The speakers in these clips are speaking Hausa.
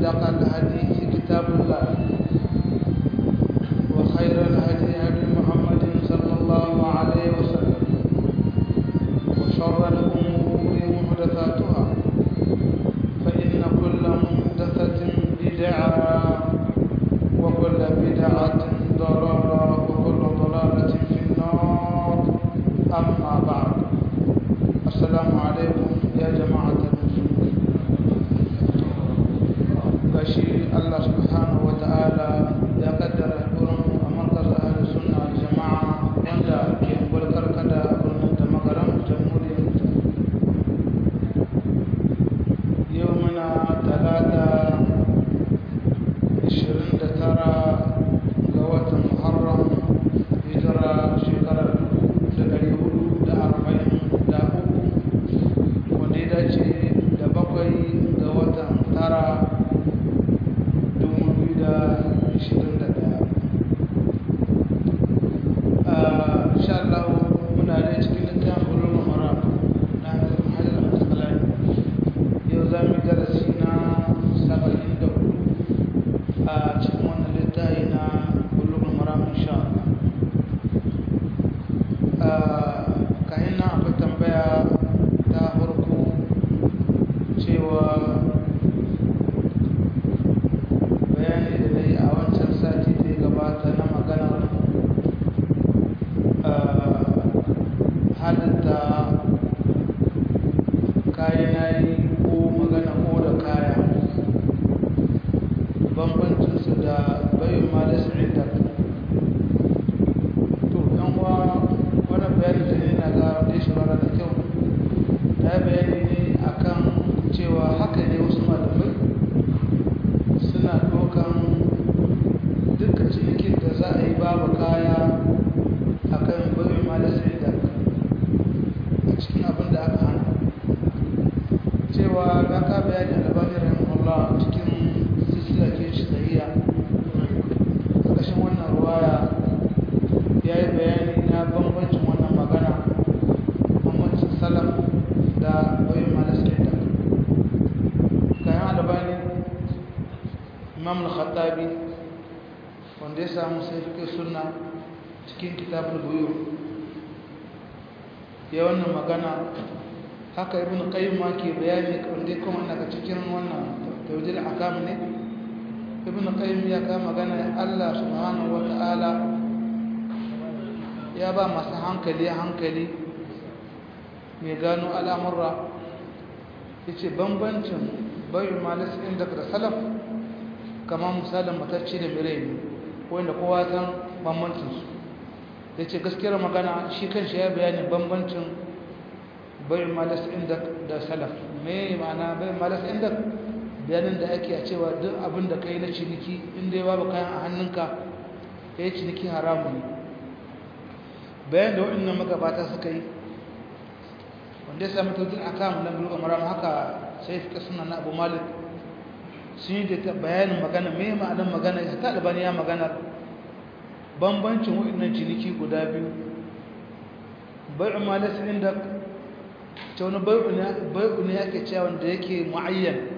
أصدق الحديث كتاب الله وخير الهدي هدي محمد صلى الله عليه وسلم وشر الأمور محدثاتها فإن كل محدثة بدعة وكل بدعة ضلالة وكل ضلالة في النار أما بعد السلام عليكم يا جماعة المسلمين بشير الله سبحانه وتعالى يقدر يقولون مركز أهل السنة والجماعة عند يقول كركدا برنة مقرم جمهورية يومنا ثلاثة عشرين ترى قوة محرم هجرة شكرا dari hudu da arba'in da uku wanda ya dace da bakwai ga watan tara dubu biyu da ishirin da daya insha Allah muna da cikin littafin bulun mara na hajjar masalai yau za mu darasi na saba'in da hudu a cikin wannan littafi na bulun mara insha Allah kayan nan akwai tambaya ta farko cewa bayani da na yi a wancan sati da ya gabata na maganar halitta kayan yayi ko magana ko da kaya bambancinsu da bayan malisu inda to yan wa wannan bayani da ne na ga da shawara da kyau ta bayani ne akan cewa haka ne wasu malamai suna dokan duka cinikin da za a yi babu kaya akan bayan malisu inda a cikin abin da aka hana cewa ga ka bayani albani rahimahullah cikin silsila ke shi sahiya ƙarƙashin wannan ruwaya ya yi bayani na bambancin wannan magana bambancin salaf da bayan malasaita kayan albani imam al-khattabi wanda ya samu sai fi sunna cikin kitabul buyu ya wannan magana haka ibn qayyim ma ke bayani wanda ya kuma daga cikin wannan tawjil akam ne ibn qayyim ya kama magana Allah subhanahu wa ta'ala ya ba masu hankali hankali mai gano al'amurra ya ce bambancin bayan malis inda da salaf kamar misalin matacci da mirai wanda kowa san bambancinsu ya ce gaskiyar magana shi kan shi ya bayani bambancin bayan malis inda da salaf mai ma'ana bayan malis inda bayanin da ake a cewa duk abin da ka yi na ciniki inda ya babu kayan a hannunka ya yi ciniki haramun ne bayan da waɗannan magabata suka yi wanda ya sami tautun a kamun na buluga maram haka sai fi suna na abu malik sun yi da bayanin magana mai ma'anin magana ya ta albani ya magana bambancin waɗannan ciniki guda biyu bai'u malis inda ta wani bai'u ne yake cewa wanda yake mu'ayyan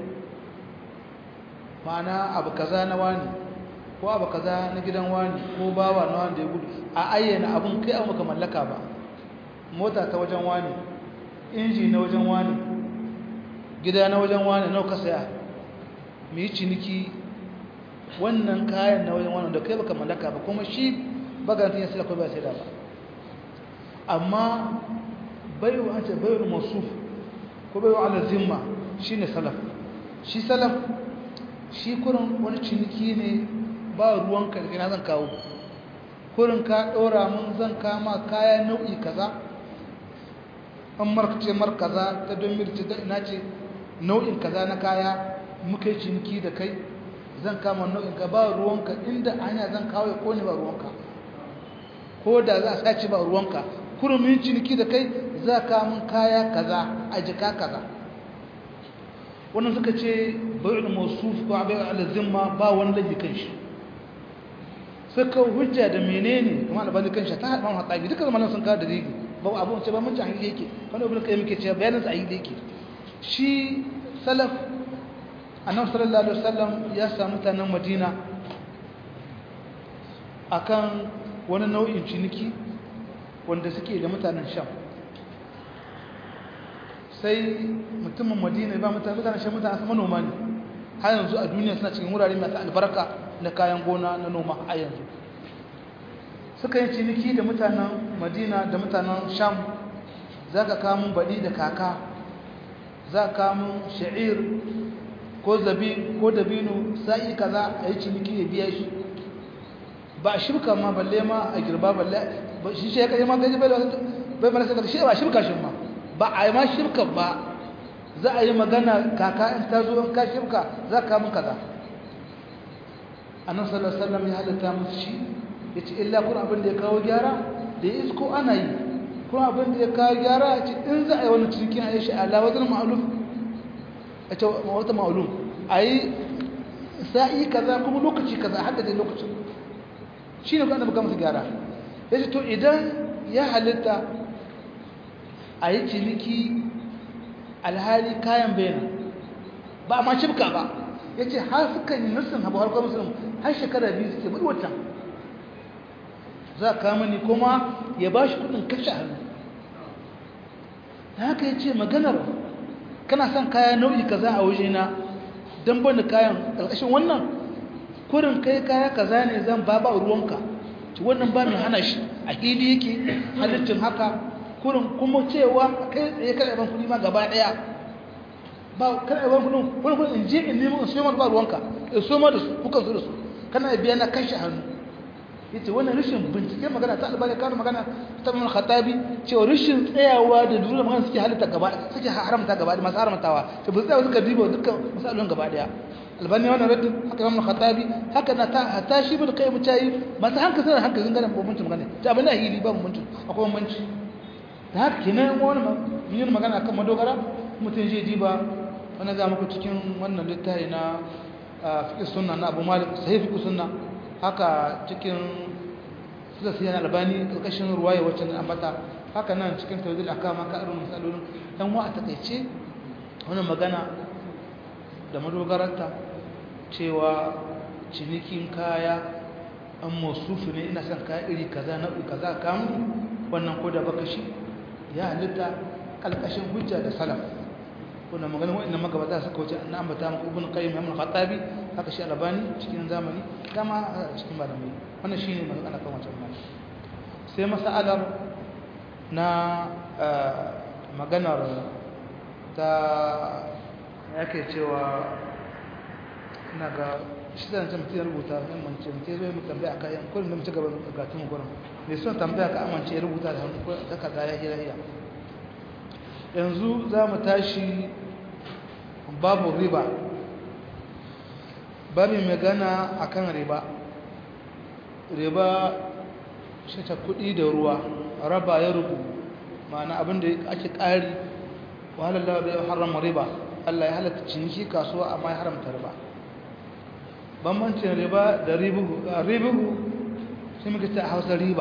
ma'ana abu kaza na wani ko abu kaza na gidan wani ko bawa na wanda ya gudu a ayyana abun kai abu ka mallaka ba mota ta wajen wani inji na wajen wani gida na wajen wani nau ka saya mu yi ciniki wannan kayan na wajen wani da kai baka mallaka ba kuma shi bagantin ya sila ko ba sai da ba amma bayu an ce bayu masuf ko bayu ala zimma shine salaf shi salaf shi kurin wani ciniki ne ba ruwanka da ina zan kawo kurin ka ɗora mun zan kama kaya nau'i kaza an markace markaza ta don mirce da ina ce nau'in kaza na kaya muka yi ciniki da kai zan kama nau'in ka ba ruwanka inda hanya zan kawo ya kone ba ruwanka ko da za a sace ba ruwanka kurin mun ciniki da kai za ka mun kaya kaza a jika kaza wannan suka ce bai'ul mawsuf ko bai'ul alzimma ba wani laifi kan shi suka hujja da menene kuma albani kan shi ta haɗa hatsabi duka zamanin sun kawo da rigi ba abu ce ba mun ci ahili yake wani ibn qayyim ke cewa bayanin sa ahili yake shi salaf annabi sallallahu alaihi wasallam ya samu mutanen madina akan wani nau'in ciniki wanda suke da mutanen sham sai mutumin madina ba mutanen sham mutanen manoma ne har yanzu a duniya suna cikin wurare masu albarka na kayan gona na noma a yanzu suka yi ciniki da mutanen madina da mutanen sham za ka kamun baɗi da kaka za ka kamun sha'ir ko zabi ko dabino sa'i kaza a yi ciniki ya biya shi ba a shirka ma balle ma a girba balle shi shi ya kaji ma gaji bai bai mana sai shi ba shirka shi ma ba a yi ma shirka ba za a yi magana kaka in ta zo in ka shirka za ka mun kaza annabi sallallahu alaihi wasallam ya halatta musu shi yace illa kun abin da ya kawo gyara da ya isko ana yi kun abin da ya kawo gyara yace in za a yi wani cikin ayi shi ala wazn ma'luf a ce wata ma'lum ayi sa'i kaza kuma lokaci kaza hadda da lokacin shine kun annabi musu gyara yace to idan ya halitta ayi ciniki alhali kayan bayana ba ma shibka ba yace har suka yi nussin habu har kuma musulmi har shekara biyu suke bari wata za ka mani kuma ya ba shi kudin kashe hannu da haka ya ce maganar kana son kaya nau'i kaza a wajena don bani kayan ƙarƙashin wannan kurin kai kaya kaza ne zan ba ba ruwanka ci wannan ba mai hana shi a hili yake halittin haka kurin kuma cewa kai tsaye kada ban kudi ma gaba ɗaya ba kada ban kudin wani kudin in je in nemo in siyo ba ruwanka in siyo da su kukan su da su kana biya na kashe hannu yace wannan rashin bincike magana ta albani kano magana ta mun khatabi cewa rashin tsayawa da dole magana suke halitta gaba suke haramta gaba da masu haramtawa to ba tsaya suka diba dukkan misalun gaba daya albani wannan raddin haka imam khatabi haka na ta hata shi bin kai mutayi masu hanka sanar hanka sun gane bambancin magana ta abin hili ba bambancin akwai bambanci da haka kenan wani yin magana kan madogara mutum zai diba wani ga muku cikin wannan littafi na fiqh sunna na Abu Malik sahih fiqh sunna haka cikin suka siya albani karkashin ruwaya wacce na ambata haka nan cikin tawdil akama ka irin misalolin dan wa a takeice wannan magana da madogararta cewa cinikin kaya an masufu ne ina son kaya iri kaza na kaza kamu wannan ko da baka shi ya halitta kalkashin hujja da salaf kuna magana wa'annan magabata suka wuce an ambata muku ibn qayyim ibn khattabi haka shi albani cikin zamani kama cikin malamai wannan shine magana kan wancan mai sai masalar na maganar ta yake cewa ina ga shi da mutum ya rubuta yan mance mutum zai mu tambaya akan yan kullum da mu ci gaba da gatun gurin me son tambaya ka amince ya rubuta da hannu ko takarda ya hira hira yanzu za mu tashi babu riba babin magana akan riba riba shi ta kudi da ruwa raba ya rubu ma'ana abinda ake ƙari wahalar da ya harama riba Allah ya halatta ciniki kasuwa amma ya haramta riba bambancin riba da ribuhu ribuhu sai muka ce a hausa riba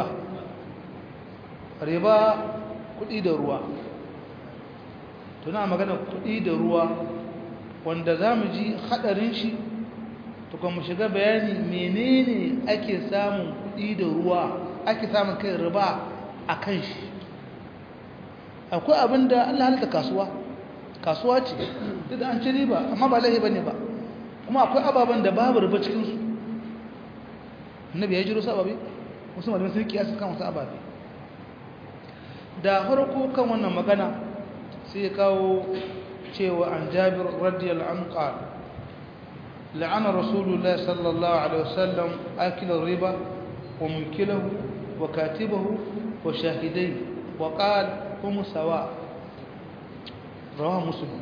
riba kudi da ruwa tuna magana kudi da ruwa wanda za mu ji hadarin shi to kuma shiga bayani menene ake samun kudi da ruwa ake samun kai riba a kan shi akwai abin da Allah halitta kasuwa kasuwa ce duk da an ci riba amma ba laifi bane ba kuma akwai ababen da babu riba cikin su annabi ya jiro sababi wasu malamai sun kiyasa kan wasu ababe da farko kan wannan magana sai ya kawo cewa an jabir radiyallahu anhu qala la'ana rasulullah sallallahu alaihi wasallam akila riba wa munkilahu wa katibahu wa shahidai wa qala hum sawa rawahu muslim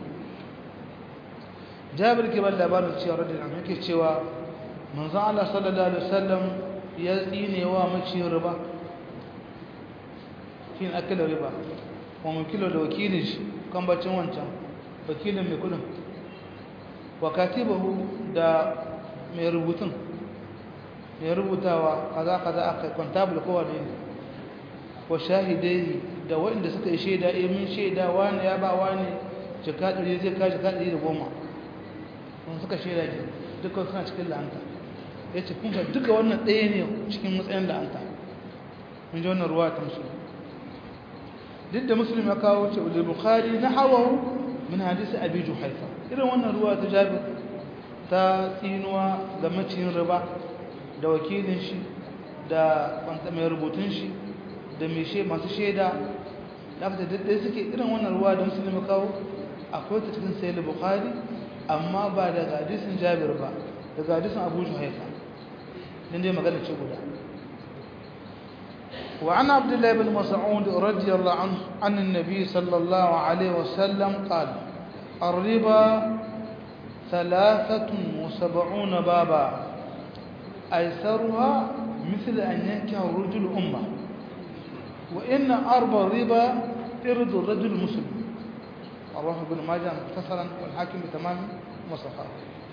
jabir ke ban labarin cewa radiyallahu anhu yake cewa manzon Allah sallallahu alaihi wasallam ya tsine wa maci riba kin akila riba wa munkilahu da wakilin shi kan bacin wancan wakilin mai kudin wa katibahu da mai rubutun mai rubutawa kaza kaza aka kwantabul kowa ne wa shahidai da waɗanda suka yi shaida eh mun shaida wani ya ba wani jika ɗari zai ka jika ɗari da goma sun suka shaida ke duka suna cikin la'anta ya ce kun duka wannan ɗaya ne cikin matsayin la'anta mun ji wannan ruwa ta musulmi duk da musulmi ya kawo ce ulil bukhari na hawahu min hadisi abi juhaifa irin wannan ruwa ta jabir ta tsinuwa ga maciyin riba da wakilin shi da mai rubutun shi da mai masu shaida da aka daddai suke irin wannan ruwa da musulmi kawo akwai ta cikin sayar bukhari amma ba daga hadisin jabir ba daga hadisin abu juhaifa din dai magana ce guda وعن عبد الله بن مسعود رضي الله عنه عن النبي صلى الله عليه وسلم قال الربا ثلاثة وسبعون بابا أيسرها مثل أن ينكح الرجل أمه وإن أربع الربا إرد الرجل مسلم رواه ابن ماجه مختصرا والحاكم بتمام مصححه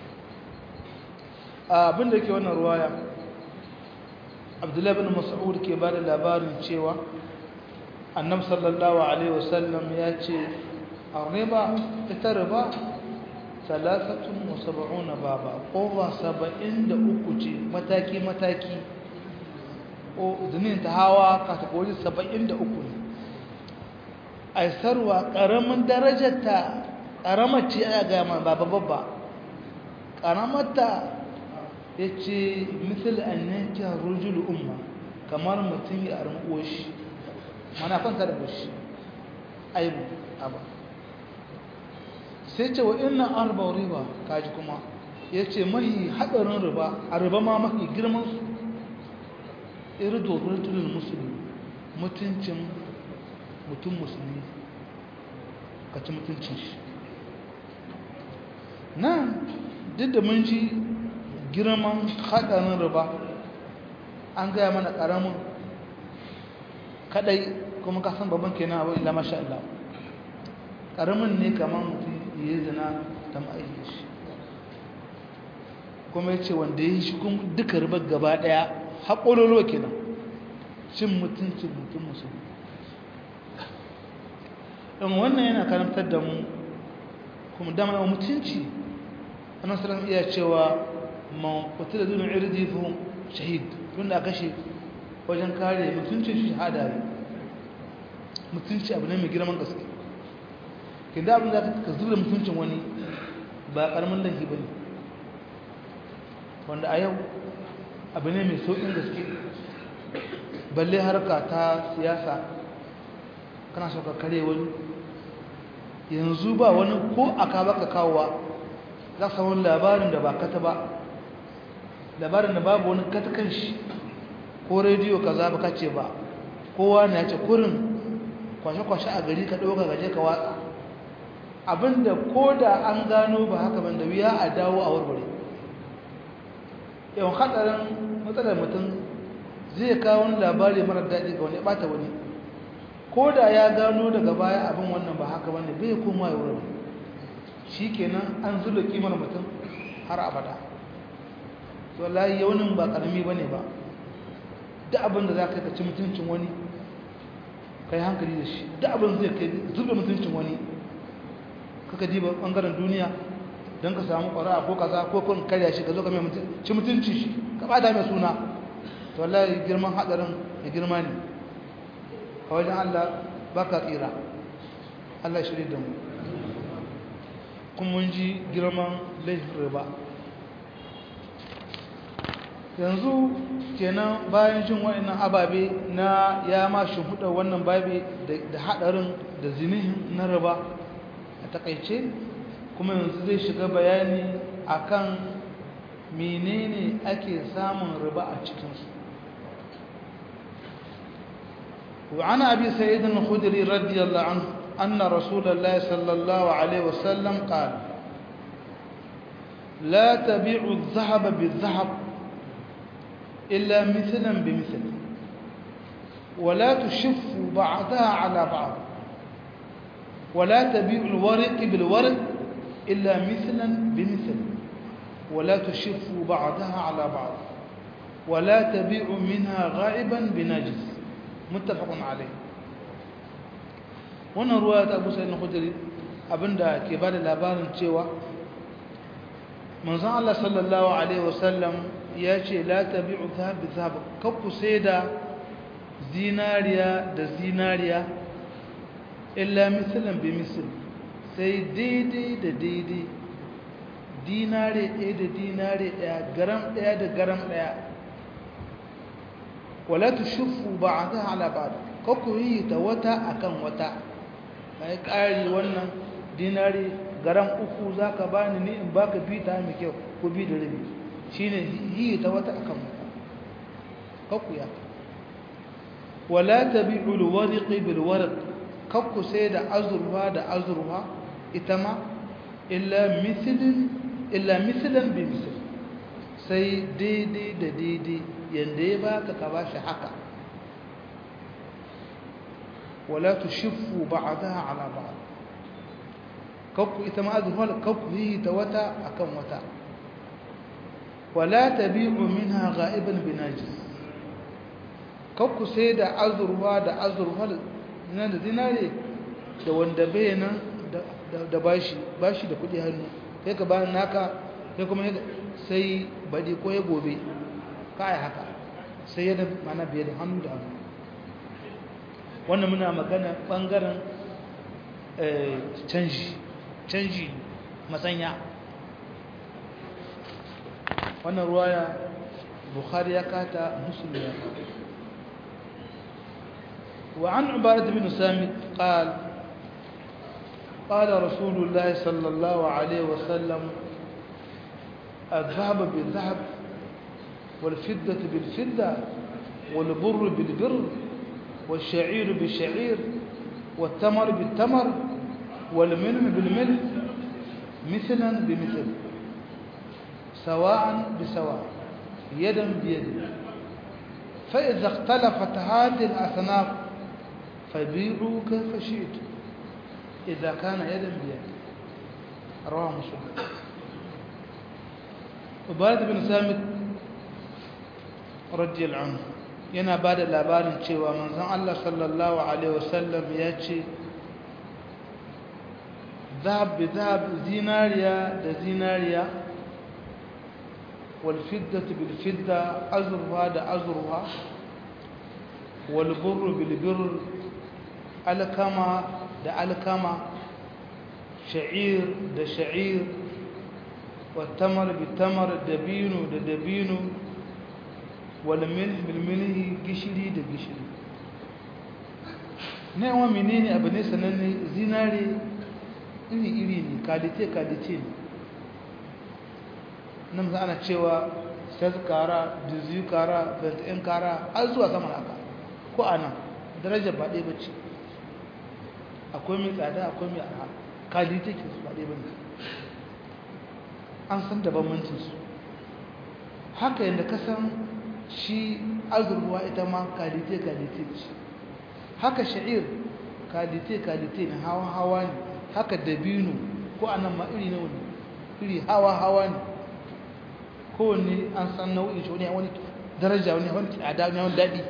abin da ke wannan ruwaya abdullahi bin mas'ud ke ba da labarin cewa annab sallallahu alaihi wasallam ya ce a riba ita riba salasatun wa saba'una baba ƙofa saba'in da uku ce mataki-mataki o zinin ta hawa katakori saba'in da uku ne aisarwa ƙaramin darajarta ƙaramar ce a gama ba babba ƙaramarta ya ce misal an yanke rujul umma kamar mutum ya arin oshi mana kwanta da bushi aibu abu sai ce wa ina arba riba kaji kuma ya ce mahi haɗarin riba a riba ma mafi girmansu irdo rajulun musulmi mutuncin mutum musulmi ka ci mutuncin shi nan duk da mun ji girman haɗarin riba an gaya mana ƙaramin kaɗai kuma kasan babban kenan abu ila masha Allah ƙaramin ne kamar mutum ya zina ta ma'aiki shi kuma ya ce wanda ya yi shi kuma duka ribar gaba ɗaya haƙololo kenan cin mutuncin mutum musulmi ɗan wannan yana karantar da mu kuma dama yawan mutunci annan salam iya cewa man kutu da dunin irji fi shahid tun da kashe wajen kare mutuncin shi shahada ne mutunci abu ne mai girman gaske kin da abin da ka zura mutuncin wani ba karamin laifi ba ne wanda a yau abu ne mai sauƙin gaske balle harka ta siyasa kana so ka kare wani yanzu ba wani ko aka baka kawowa za ka samu labarin da ba kata ba labarin da babu wani katakan shi ko rediyo ka za ba ce ba kowa na ce kurin kwashe-kwashe a gari ka ɗauka gaje ka watsa abinda ko da an gano ba haka ban da wuya a dawo a warware yawan hatsarin matsalar mutum zai kawo wani labari marar daɗi ga wani ya ɓata wani ko da ya gano daga baya abin wannan ba haka bane bai koma ya wurin shi kenan an zula kimar mutum har abada to layi yaunin ba ƙarami ba ne ba duk abin da za ka ci mutuncin wani ka yi hankali da shi duk abin zai kai zuba mutuncin wani kaka diba ɓangaren duniya don ka samu ƙwara ko kaza ko kun karya shi ka zo ka mai ci mutunci shi ka ɓata mai suna to wallahi girman haɗarin da girma ne a wajen Allah ba ka tsira Allah shirya da mu kuma mun ji girman laifin riba yanzu kenan bayan jin waɗannan ababe na ya ma shimfiɗa wannan babe da haɗarin da zinihin na riba a takaice kuma yanzu zai shiga bayani akan menene ake samun riba a cikinsu وعن أبي سعيد الخدري رضي الله عنه أن رسول الله صلى الله عليه وسلم قال لا تبيع الذهب بالذهب إلا مثلا بمثل ولا تشف بعضها على بعض ولا تبيع الورق بالورق إلا مثلا بمثل ولا تشف بعضها على بعض ولا تبيع منها غائبا بنجس muttafaqun alai wannan ruwa ta Abu Sa'id al-Khudri abinda ke bada labarin cewa manzon Allah sallallahu alaihi wasallam ya ce la tabi'u dhahab bi dhahab kakku sai da zinariya da zinariya illa misalan bi misal sai daidai da daidai dinare ɗaya da dinare ɗaya garam ɗaya da garam ɗaya wala tushuffu ba'daha ala ba'd kakku yi ta wata akan wata kai ƙari wannan dinari garam uku za ka ba ni ni in ba ka bi ta mai kyau ko bi da rabi shi ne yi ta wata akan wata kakku ya wala ta bi ulwariƙi bilwarik kakku sai da azurwa da azurwa ita ma illa misilin bi misil sai daidai da daidai yadda ya baka ka ba shi haka wala tu shifu ba'adaha ala ba'ad kakku ita ma azurfar kakku yi ta wata akan wata wala tabi'u minha gha'iban binajis kakku sai da azurfa da azurfar na da dinare da wanda bai nan da bashi bashi da kudi hannu sai ka bayan naka sai kuma sai badi ko ya gobe kai haka sai yana mana biye da hannu da hannu wannan muna magana bangaren canji canji masanya wannan ruwaya bukhari ya kata muslim ya kata وعن عبادة بن سامت قال قال رسول الله صلى الله عليه وسلم الذهب بالذهب والفدة بالفدة والبر بالبر والشعير بالشعير والتمر بالتمر والملح بالملح مثلا بمثل سواء بسواء يدا بيد فإذا اختلفت هذه الأصناف فبيعوا كيف شئتم إذا كان يدا بيد رواه مسلم عبادة بن سامت رضي الله عنه yana ba da labarin cewa manzon Allah sallallahu Alaihi wasallam ya ce zahab bi zahab zinariya da zinariya walfiddatu bilfidda azurwa da azurwa walburru bilbirr alkama da alkama sha'ir da sha'ir wattamar bitamar dabino da dabino walmilh bilmilhi gishiri da gishiri na yawan menene abu ne sananne zinare iri-iri ne kalite-kalite ne nan za ana cewa sales kara dizu kara in kara har zuwa sama haka ko a nan darajar ba ɗaya bace akwai mai tsada akwai mai arha kalite ke su ba ɗaya bane an san da bambancinsu haka yadda ka san shi azurwa ita ma kalite-kalite ce haka sha'ir kalite-kalite ne hawa-hawa ne haka dabino ko a nan ma iri na wani iri hawa-hawa ne kowanne an san nau'in shi wani wani daraja wani wani tsada wani wani daɗi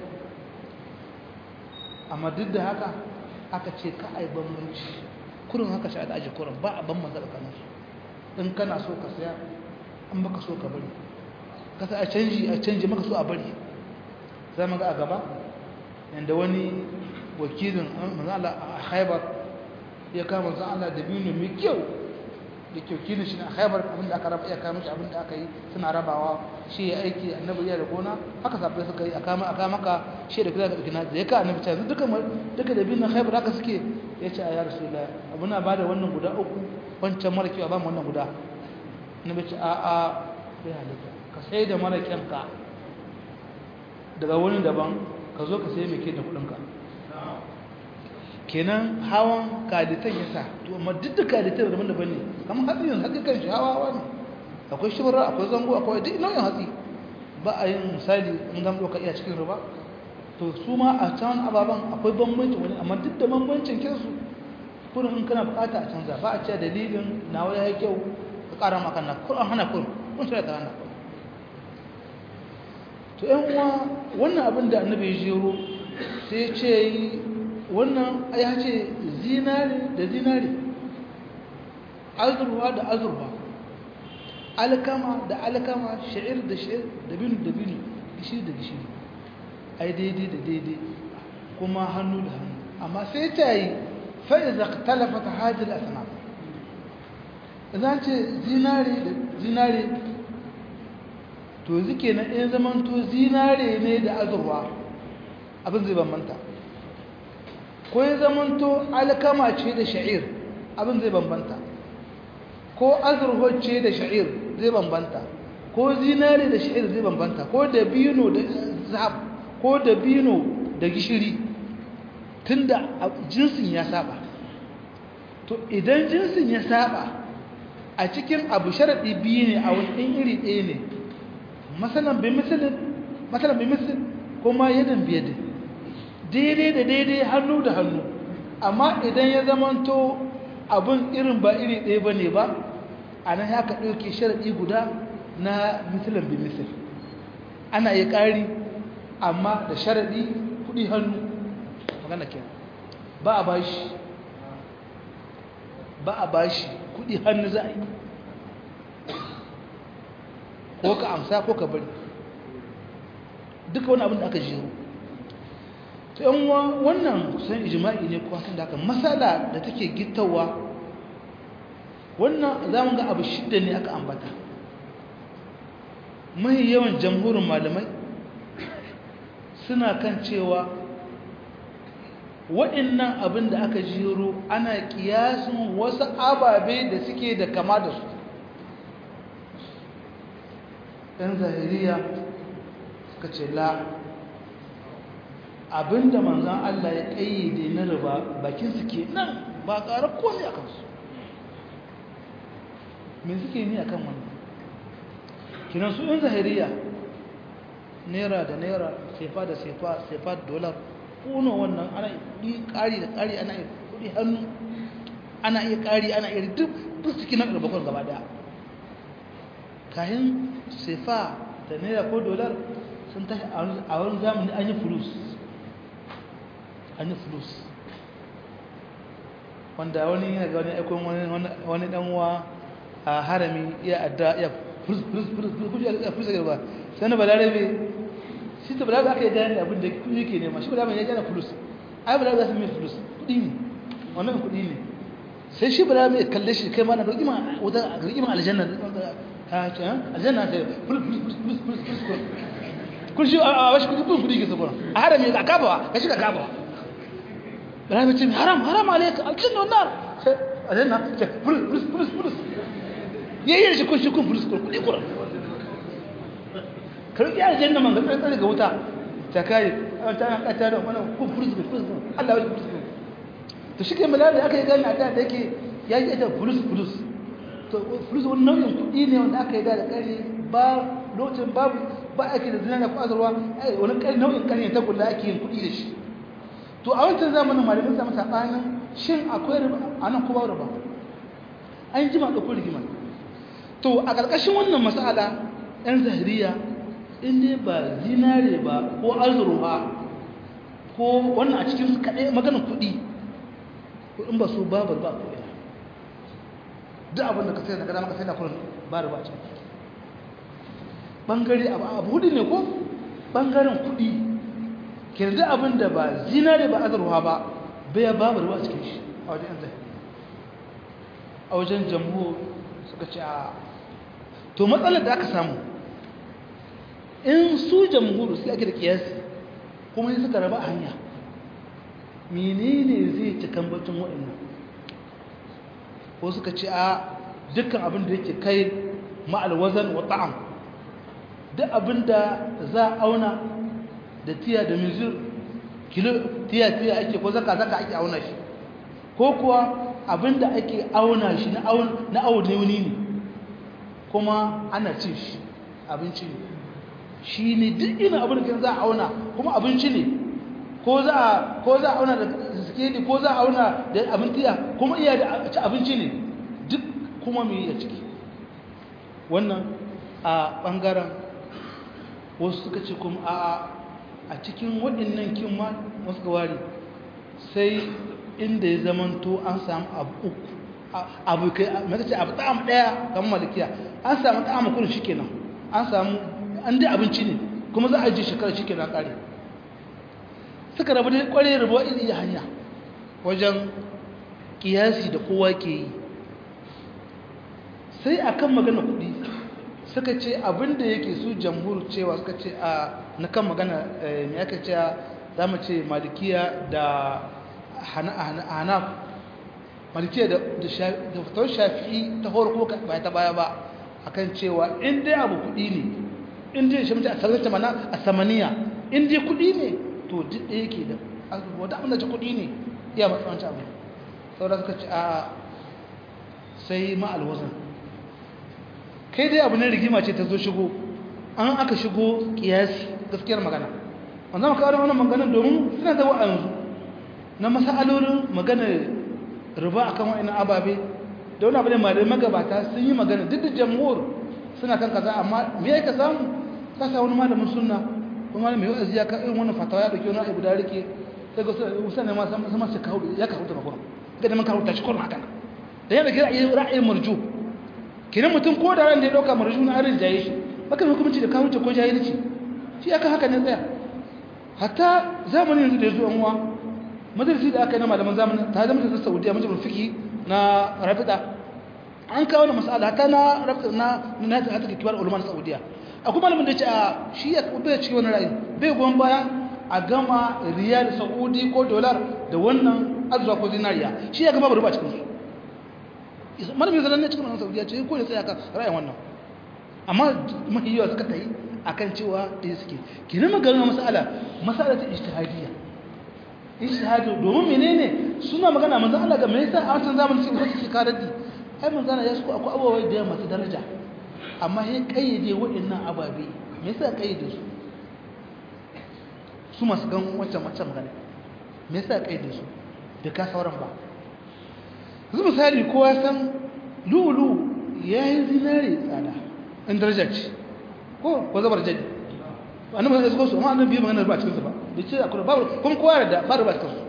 amma duk da haka aka ce ka a yi bambanci kurin haka shi da aji kurin ba a bambanta tsakaninsu in kana so ka saya an baka so ka bari kasa a canji a canji maka so a bari za mu ga a gaba yadda wani wakilin manzala a haibar ya kama manzan Allah da biyu mai kyau da wakilin shi na haibar abinda aka raba iya kama shi abinda aka yi suna rabawa shi ya aiki annabi ya da gona haka sabbai suka yi a kama aka maka shi da kula da ɗauki da ya ka annabi ta duka duka da biyu na haibar haka suke ya ce a ya rasu da abu na ba da wannan guda uku wancan mara kyau a ba mu wannan guda annabi ce a a bai halitta ka sai da mara kyanka daga wani daban ka zo ka sai mai ke da kudinka kenan hawan kaditan ya sa to amma duk da kaditan daban daban ne kamar hatsi yanzu hatsi kan shi hawa hawa ne akwai shibira akwai zango akwai duk nau'in hatsi ba a yin misali in zan ɗauka iya cikin ruba to su ma a can ababen akwai bambanci wani amma duk da bambancin kinsu kurin in kana bukata a canza ba a cewa dalilin nawa ya yi kyau ka ƙara maka na kurin hana kurin kun shirya ta hana kurin to yan uwa wannan abin da annabi ya jero sai ce yi wannan ya ce zinare da zinare azurwa da azurwa alkama da alkama sha'ir da sha'ir da binu da binu gishiri da gishiri ai daidai da daidai kuma hannu da hannu amma sai ta yi fa'iza talafata hajjil asnaf idan ce zinare da zinare to zike na in zamanto zinare ne da azurwa abin zai bambanta ko ya zamanto alkama ce da sha'ir abin zai bambanta ko azurwa ce da sha'ir zai bambanta ko zinare da sha'ir zai bambanta ko da bino da zahab ko da bino da gishiri tunda jinsin ya saba to idan jinsin ya saba a cikin abu sharaɗi biyu ne a wani iri ɗaya ne matsalan bai misalin matsalan bai misalin kuma yadan biyadin daidai da daidai hannu da hannu amma idan ya zamanto abin irin ba iri ɗaya ba ne ba a nan ya ka ɗauke sharaɗi guda na misalin bai misal ana yi ƙari amma da sharaɗi kuɗi hannu magana ke ba a bashi ba a bashi kuɗi hannu za a yi ko ka amsa ko ka bari duka wani abin da aka jiro ta yan wannan kusan ijima'i ne kuwa kan da aka matsala da take gittawa wannan za mu ga abu shidda ne aka ambata mai yawan jamhurin malamai suna kan cewa waɗannan abin da aka jiro ana kiyasin wasu ababe da suke da kama da su ɗan zahiriya suka ce la abinda manzan Allah ya ƙayyade na riba bakin su ke nan ba ƙara komai a kansu me suke ni a kan wannan kinan su ɗan zahiriya naira da naira sefa da sefa sefa da dolar kuno wannan ana yi ƙari da ƙari ana yi kuɗi hannu ana iya ƙari ana iya duk duk suke nan bakon gaba daya kayan sefa da naira ko dolar sun tashi a wurin zamani an yi fulus an yi fulus wanda wani yana ga wani aikon wani ɗanwa a harami iya adda iya fulus fulus fulus fulus ya fulus ya ba sai na balarabe shi ta balarabe aka yi gani abin da kuɗi ke nema shi balarabe ya gane fulus ai balarabe za su mai fulus kuɗi ne wannan kuɗi ne sai shi balarabe ya kalle shi kai ma na rigima wata rigima aljanna aljanna ta fulus fulus fulus fulus fulus kun shi a wasu kudi kun kudi ke sabon a harami ga kabawa ka shiga kabawa balarabe ce haram haram alaika aljanna wannan aljanna ce fulus fulus fulus fulus yayin shi kun shi kun fulus kudi kura karki aljanna man ga tsare ga wuta ta kai ta an kata da wannan kun fulus fulus Allah ya fulus to shi ke malala aka yi gani a da yake ya yi ita fulus fulus to fulus wani nau'in kudi ne wanda aka yi da da kare ba lokacin babu ba ake da zinariya ko azurwa wani kai nau'in kare ta kula ake yin kudi da shi to a wancan zamanin malamin samu sabanin shin akwai riba a nan ko ba riba an jima da ko rigima to a ƙarƙashin wannan mas'ala ɗan zahiriya in dai ba zinare ba ko azurwa ko wannan a cikin kaɗai maganin kuɗi in ba su babu ba ko ina duk abin da ka sai da gada maka sai da kurin ba riba a cikin bangare abu hudu ne ko bangaren kuɗi ke da abin da ba zinare ba azurwa ba bai babu riba a cikin shi a wajen zahiri a wajen jamhur suka ce a to matsalar da aka samu in su jamhuru sai ake da kiyasi kuma yi suka raba hanya menene zai ci kambacin waɗannan ko suka ce a dukkan abin da yake kai ma'alwazan wa ta'am duk abin da za a auna da tiya da mizir kilo tiya-tiya ake ko zaka-zaka ake auna shi ko kuwa abin da ake auna shi na auni ne kuma ana cin shi abinci ne shi ne duk ina abin da za a auna kuma abinci ne ko za a auna da sikeli ko za a auna da abin tiya kuma iya da ci abinci ne duk kuma mai a ciki wannan a ɓangaren wasu suka ce kuma a a cikin waɗannan kin ma wasu gawari sai inda ya zamanto an samu abu uku abu kai mata ce abu ta'am daya kamar malikiya an samu ta'am kullun shikenan an samu an dai abinci ne kuma za a ji shekara shikenan kare suka rabu da kware rabuwa iri hanya wajen kiyasi da kowa ke yi sai akan magana kudi suka ce abinda yake su jamhur cewa suka ce a na kan magana mai aka ce za mu ce malikiya da hanaf malikiya da fitar shafi'i ta horko ba ta baya ba akan cewa in dai abu kudi ne in dai shi mutu a sarrafa mana a samaniya in dai kudi ne to duk da yake da wata abin da ce kudi ne iya matsawanci abu saboda suka ce a sai ma'alwazan kai dai abu ne rigima ce ta zo shigo an aka shigo kiyasi gaskiyar magana wanda maka kawo wannan maganar domin suna zama a yanzu na masalolin maganar riba akan wa'annan ababe da wani abu ne malamai magabata sun yi magana duk da jamhur suna kan kaza amma me ya ka samu ka sa wani malamin sunna kuma malamin yau aziya ka irin wannan fatawa ya dauki wani abu da rike sai ga usan ne ma sama su kawo ya kawo ta makon ga da man kawo ta shi kurma haka da yana kira ra'ayin marju kinan mutum ko da ran da ya dauka marju na arin jaye shi baka hukunci da kawo ko jahilci shi aka haka ne tsaya hatta zamanin yanzu da ya zo an uwa majalisi da aka yi na malaman zamanin ta zama da saudiya majalisar fiki na rafida an kawo na masala hatta na rafida na na ta hata kibar ulama na saudiya akwai malamin da ya ce a shi ya bai cikin wani ra'ayi bai goyon baya a gama riyal saudi ko dolar da wannan arzuwa ko zinariya shi ya gama bari ba cikin su malamin zanen ne cikin wannan saudiya ce ko ya tsaya kan ra'ayin wannan amma mahiyawa suka ta yi akan cewa ɗaya suke kina magana masala masala ta ijtihadiyya ijtihadu domin menene suna magana manzo Allah ga me yasa a wancan zamanin sai wasu suka raddi ai manzo Allah ya suko akwai ababai da masu daraja amma sai kayyade waɗannan ababe me yasa kayyade su su masu gan wancan wancan magana me yasa kayyade su da ka sauran ba yanzu misali kowa san lulu yayi zinare tsada in daraja ce ko ko zabar jadi annabi sai su amma annabi bai magana ba cikin su ba bai ce akwai babu kuma kowa da ba ba cikin su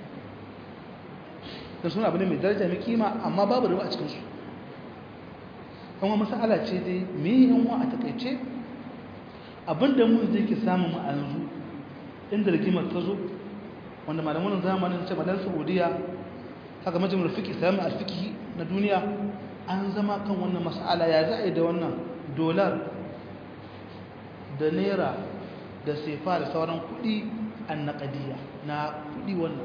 dan suna abin mai daraja mai kima amma babu riba a cikin su kuma masala ce dai me yan wa a takeice abinda mu zai ki samu mu a yanzu inda rigimar ta zo wanda malaman zamanin ce madan Saudiya haka majalisar fiqh islami al-fiqh na duniya an zama kan wannan mas'ala ya za'a da wannan dolar da naira da sefa da sauran kudi annaqadiyya na kudi wannan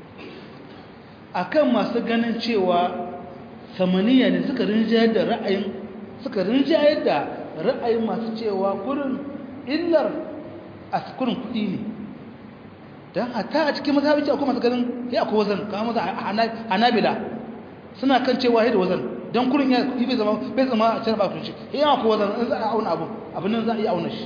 akan masu ganin cewa samaniya ne suka rinjayar da ra'ayin suka rinjayar da ra'ayin masu cewa kurin illar a kurin kudi ne don hata a cikin mazhabici akwai masu ganin ya akwai wazan kama maza hanabila suna kan cewa ya da wazan don kurin ya kudi bai zama bai zama a cikin bakun shi ya akwai wazan in za a auna abu abin nan za a iya auna shi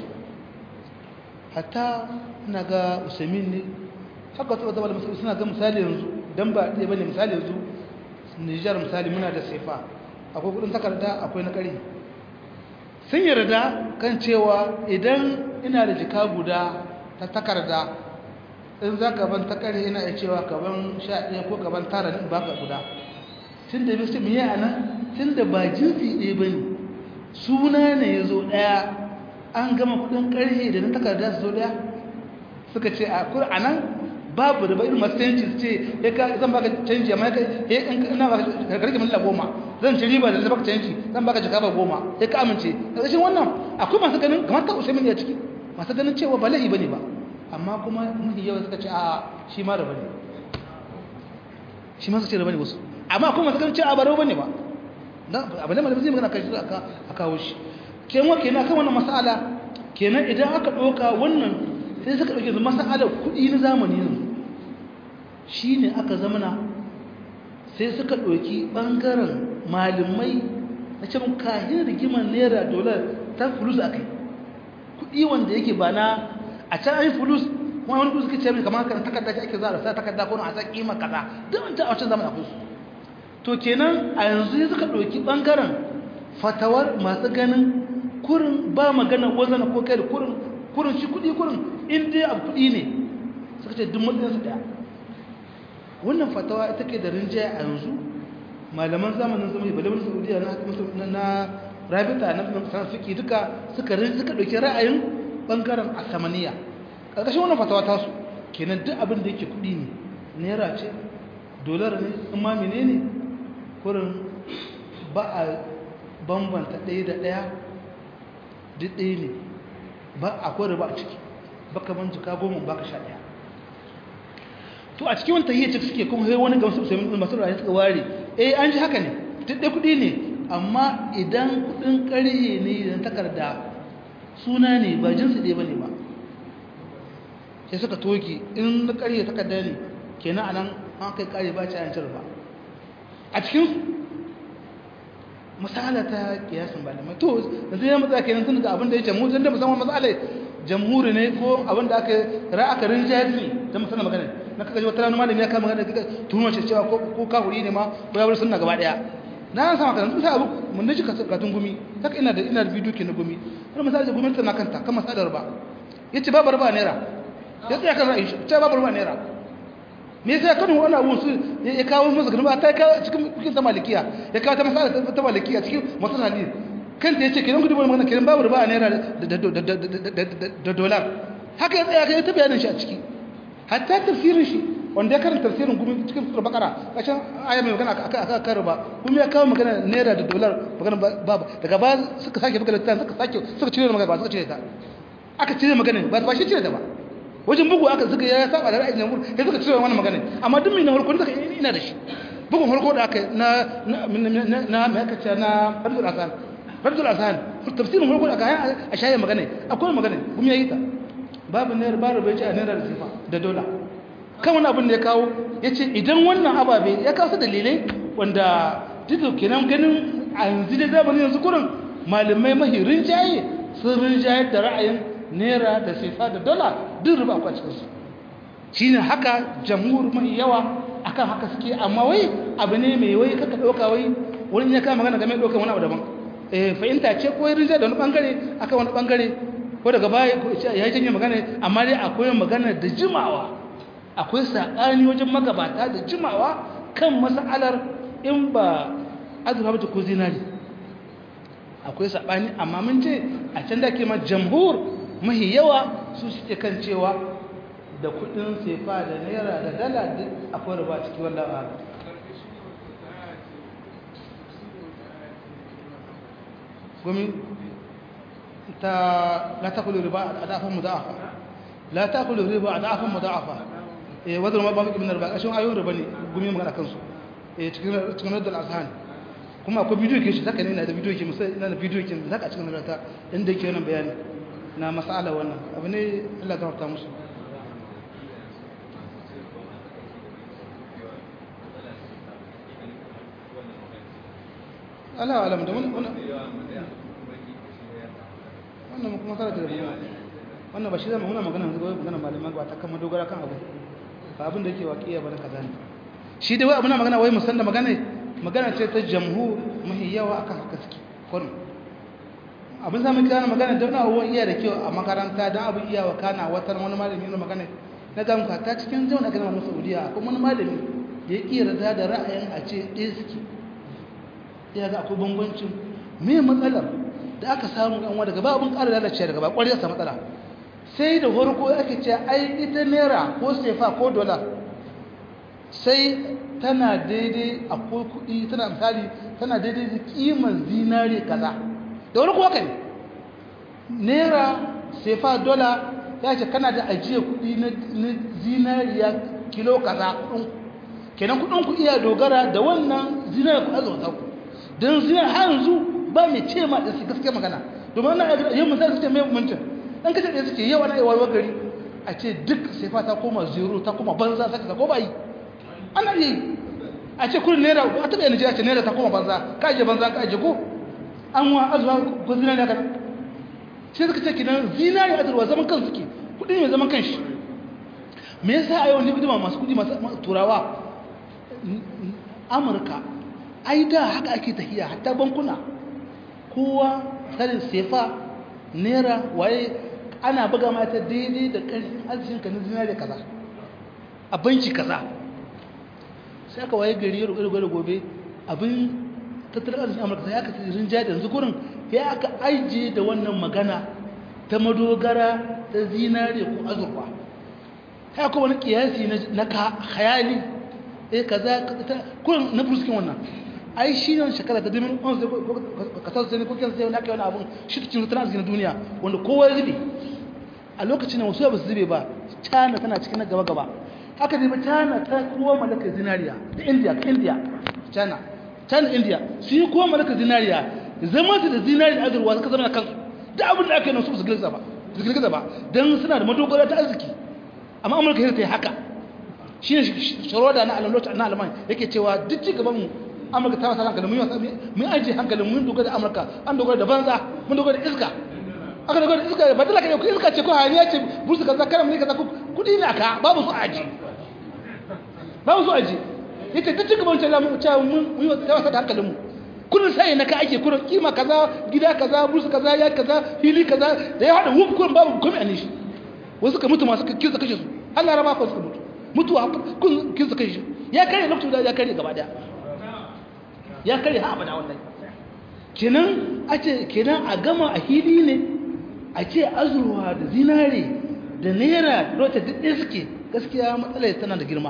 hatta ina ga usaimin ne haka wata wata malamai suna ga misali yanzu don ba ɗaya bane misali yanzu nijar misali muna da sefa akwai kudin takarda akwai na ƙari sun yarda kan cewa idan ina da jika guda ta takarda in za ka ban takare ina iya cewa ka ban sha ɗaya ko ka ban tara in baka guda tun da bisu miye a nan tun da ba jinsi ɗaya ba ne suna ne ya zo ɗaya an gama kudin ƙarfe da na takarda su zo ɗaya suka ce a kur a nan babu da ba irin masu canji su ce ya ka zan baka canji amma ya ina baka karki milla goma zan ci riba da zan baka canji zan baka jaka ba goma ya ka amince ƙarshen wannan akwai masu ganin kamar ta usaimin ya ciki masu ganin cewa ba lahi ba ne ba amma kuma mafi yawa suka ce a shi ma raba ne shi ma su ce raba ne wasu amma kuma suka ce a ba raba ne ba abu da malamin zai magana kai a kawo shi kenan kenan kan wannan mas'ala kenan idan aka ɗauka wannan sai suka ɗauke su mas'alar kuɗi na zamani yanzu shi ne aka zamana sai suka ɗauki ɓangaren malamai na ce mun kahin rigimar naira dolar ta fulus a kai kuɗi wanda yake ba na a can ayi fulus wani wani suka ce mai kamar kan takarda shi ake zara sa takarda ko a sa kima kaza duk wancan a wancan zamanin akwai su to kenan a yanzu suka ɗauki ɓangaren fatawar masu ganin kurin ba magana wazana ko kai da kurin kurin shi kuɗi kurin in dai abu kuɗi ne suka ce duk matsayinsu ɗaya wannan fatawa ita ke da rinjaye a yanzu malaman zamanin zama balamin saudiya na na rabita na san fiki duka suka suka dauki ra'ayin bangaren asamaniya karkashin wannan fatawa ta su kenan duk abin da yake kudi ne naira ce dolar ne in ma menene kurin ba a bambanta ɗaya da ɗaya duk ɗaya ne ba akwai riba a ciki baka ban jika goma baka sha ɗaya to a cikin wani tahiyar suke kuma sai wani gamsu sai masu rayu suka ware eh an ji haka ne duk ɗaya kuɗi ne amma idan kuɗin ƙarye ne idan takarda suna ne ba jinsi ɗaya ba ne ba sai suka toki in na ƙarye takarda ne kenan a nan an kai ƙarye ba ci a yancin ba a cikin misala ta kiyasin malamai to da zai matsa kenan tun da abin da ya ce mu tun da musamman matsalai jamhuri ne ko abin da aka ra aka rinjayar ne da musamman magana na kaga wata rana malami ya kama magana kika tuhuma ce cewa ko kafuri ne ma ko ya bar sunna gaba daya na san maka sun sa abu mun dace katun gumi haka ina da ina da bidiyo ke na gumi har misali da gwamnati na kanta kan masalar ba yace babu riba naira ya tsaya kan ra'ayi ce babu riba naira me yasa kan wannan abun su ya kawo musu gaba ta kawo cikin cikin ta malikiya ya kawo ta masala ta malikiya cikin masanali kan ta yace kiran gudu magana kiran babu riba naira da dolar haka ya tsaya kai ta bayanin shi a ciki hatta tafsirin shi wanda ya karanta tafsirin gumi cikin sura bakara kashin aya mai magana aka aka karo ba kuma ya kawo magana naira da dolar magana babu daga ba suka sake buga littafin suka sake suka cire magana ba suka cire ta aka cire magana ba ba shi cire ta ba wajen bugu aka suka ya saba da ra'ayin namur sai suka cire wannan magana amma duk mai na harko suka ina da shi bugun harko da aka na na na mai aka ce na Abdul Hasan Abdul Hasan tafsirin harko da aka a shaye magana akwai magana kuma yayi ta babu naira babu bai ci a naira da sifa da dola kan wani abin da ya kawo ya ce idan wannan ababe ya kawo su dalilai wanda duk kenan ganin a yanzu da zamanin yanzu kurin malamai mahi rinjaye sun rinjaye da ra'ayin naira da sifa da dola duk riba a cikinsu shi ne haka jamhur mai yawa akan haka suke amma wai abu ne mai wai kaka ɗauka wai wani ya kama magana game da ɗaukar wani abu daban fahimta ce ko rinjaye da wani ɓangare akan wani ɓangare ko daga baya ya yi janye magana amma dai akwai magana da jimawa akwai saɓani wajen magabata da jimawa kan mas'alar in ba azurfa ba ko zinari akwai saɓani amma mun ce a can da ke ma jamhur mahi yawa su suke kan cewa da kudin sefa da naira da dala duk akwai riba ciki wanda a gumi ta la takulu riba a dafan muda'afa la takulu riba a dafan muda'afa eh wadda ma ba mu ibn riba kashin ayoyin riba ne gumi magana kansu eh cikin cikin radul azhan kuma akwai bidiyo ke shi zaka ne ina da bidiyo ke musa ina da bidiyo ke zaka cikin rata inda yake wannan bayani na mas'ala wannan abu ne Allah ya gafarta musu Allah alam da wannan wannan kuma tare da wannan ba shi zama muna magana yanzu magana malaman ba ta kama dogara kan abu ba abin da yake waƙiya ba na kaza ne shi dai wai abuna magana wai musan da magana magana ce ta jamhu mahi yawa akan haka suke kun abin zamu kira magana don abubuwan iya da kyau a makaranta don abin iya wa kana watan wani malami yana magana na ga muka ta cikin zauna kana mu Saudiya akwai wani malami da ya iya rada da ra'ayin a ce ɗaya suke ya ga akwai bambancin me matsalar da aka samu yan daga ba abin ƙara lalace daga ba ƙwarar sa matsala sai da farko ake ce ai ita naira ko sefa ko dola sai tana daidai akwai kuɗi tana misali tana daidai da kiman zinare kaza da wani kuwa ne naira sefa dola ya ce kana da ajiyar kuɗi na zinariya kilo kaza kuɗin kenan kuɗin ku iya dogara da wannan zinariya ku azurta ku don zinariya har yanzu ba mai ce ma da su gaske magana domin ana yin misali su ce mai mutum ɗan kace da suke yau ana yi wayewar gari a ce duk sefa ta koma zero ta koma banza saka ko ba yi ana yi a ce kudin naira a taɓa yana ce naira ta koma banza ka ajiye banza ka ajiye ko an wa azuwa ko zinari haka sai suka ce kinan zinari azurwa zaman kan suke kudi mai zaman kan shi me yasa a yau ne bidima masu kudi masu turawa amurka ai da haka ake tafiya hatta bankuna kowa tsarin sefa naira waye ana buga mata daidai da ƙarfin arzikinka na zinari kaza a banki kaza sai aka waye gari yaro da gobe abin tattalin arzikin amurka sai aka tsirin jari yanzu gurin ya aka ajiye da wannan magana ta madogara ta zinare ko azurfa ya kuma wani kiyasi na hayali eh kaza kurin na bruskin wannan ai shi ne shekara ta dimin on sai kasar sai ko kan sai wani aka yi wani abun shi cikin tattalin arzikin duniya wanda kowa ya zube a lokacin nan wasu ba su zube ba china tana cikin na gaba gaba haka zai ba china ta kowa malakar zinariya da india india china china india su yi kowa malakar zinariya zama su da zinariya azurwa suka zama na kansu da abin da aka yi nan su su girgiza ba su girgiza ba don suna da madogara ta arziki amma amurka sai ta yi haka shi ne sharoda na alamlota na alamai yake cewa duk ci gaban mu amurka ta wasa hankalin mun yi mun ajiye hankalin mun dogara da amurka an dogara da banza mun dogara da iska aka dogara da iska ba talaka ne iska ce ko hayaniya ce bursu kaza kana mun kaza kudi ne aka babu su aji babu su aji yace duk cikin wancan lamu cewa mun mun yi wasa da hankalin mu kullun sai na ka ake kullun kima kaza gida kaza bursu kaza ya kaza fili kaza da ya hada wuf kullun babu komai a shi wasu ka mutu masu kinsa kashe su har laraba ko suka mutu mutuwa kun kinsa kashe ya kare lokacin da ya kare gaba daya ya kare ha abada wallahi kenan a ce kenan a gama a hili ne a ce azurwa da zinare da naira da wata duk ɗaya suke gaskiya matsalar tana da girma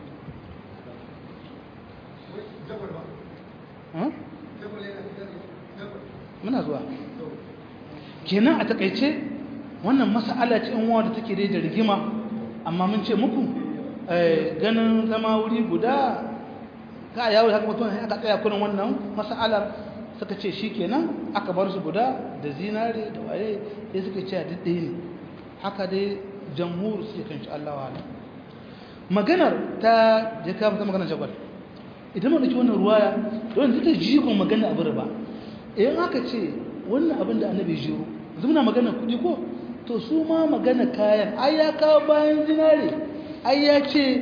muna zuwa kenan a takaice wannan mas'ala ce in da take dai da rigima amma mun ce muku ganin zama wuri guda ka yawo haka mutum aka tsaya kurin wannan mas'alar suka ce shikenan aka bar su guda da zinare da waye sai suka ce duk ɗaya ne haka dai jamhur sai kan shi Allah wa'ala maganar ta je ka mata maganar jabal idan mun dauki wannan ruwaya don ta jigon magana abu ba idan aka ce wannan abin da annabi jiro yanzu muna magana kuɗi ko to su ma magana kayan ai ya kawo bayan zinare ai ya ce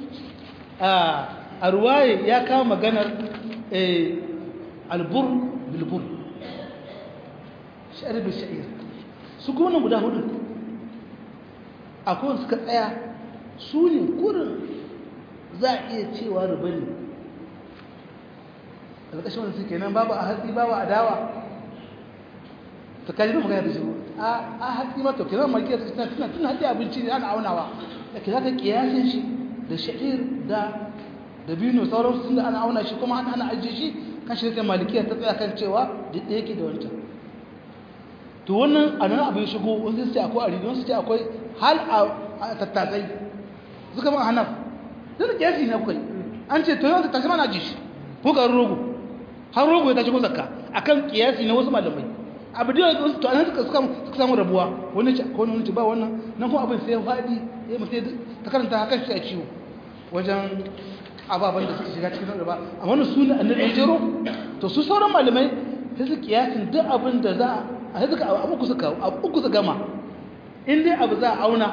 a ruwaye ya kawo maganar albur bilbur sha'ir bil sha'ir su kuma nan guda hudu akwai suka tsaya su ne kurin za a iya cewa riba ne alƙashin wanda suke nan babu a hatsi babu a dawa ta kaji da magana da shi a hatsi ma to kiran markiyar su tana tuna hatsi abinci ne ana aunawa da ke zaka kiyasin shi da sha'ir da da bino sauransu tun da ana auna shi kuma ana ajiye shi kan shi sai malikiya ta tsaya kan cewa duk da yake da wancan to wannan a nan abin shigo wasu sai akwai a rido wasu sai akwai hal a tattasai suka man hanaf zai da kiyasi na kai an ce to yau tattasai mana ji shi ko ga rogo har rogo ya tashi ko zakka akan kiyasi na wasu malamai abu da yau to an suka suka samu rabuwa wani ce ko wani ce ba wannan nan kuma abin sai ya fadi ya mutai ta karanta hakan shi a ciwo wajen ababen da suka shiga cikin riba amma wannan su ne annabi jero to su sauran malamai sai su kiyasin duk abin da za a sai suka abu ku suka abu ku su gama in dai abu za a auna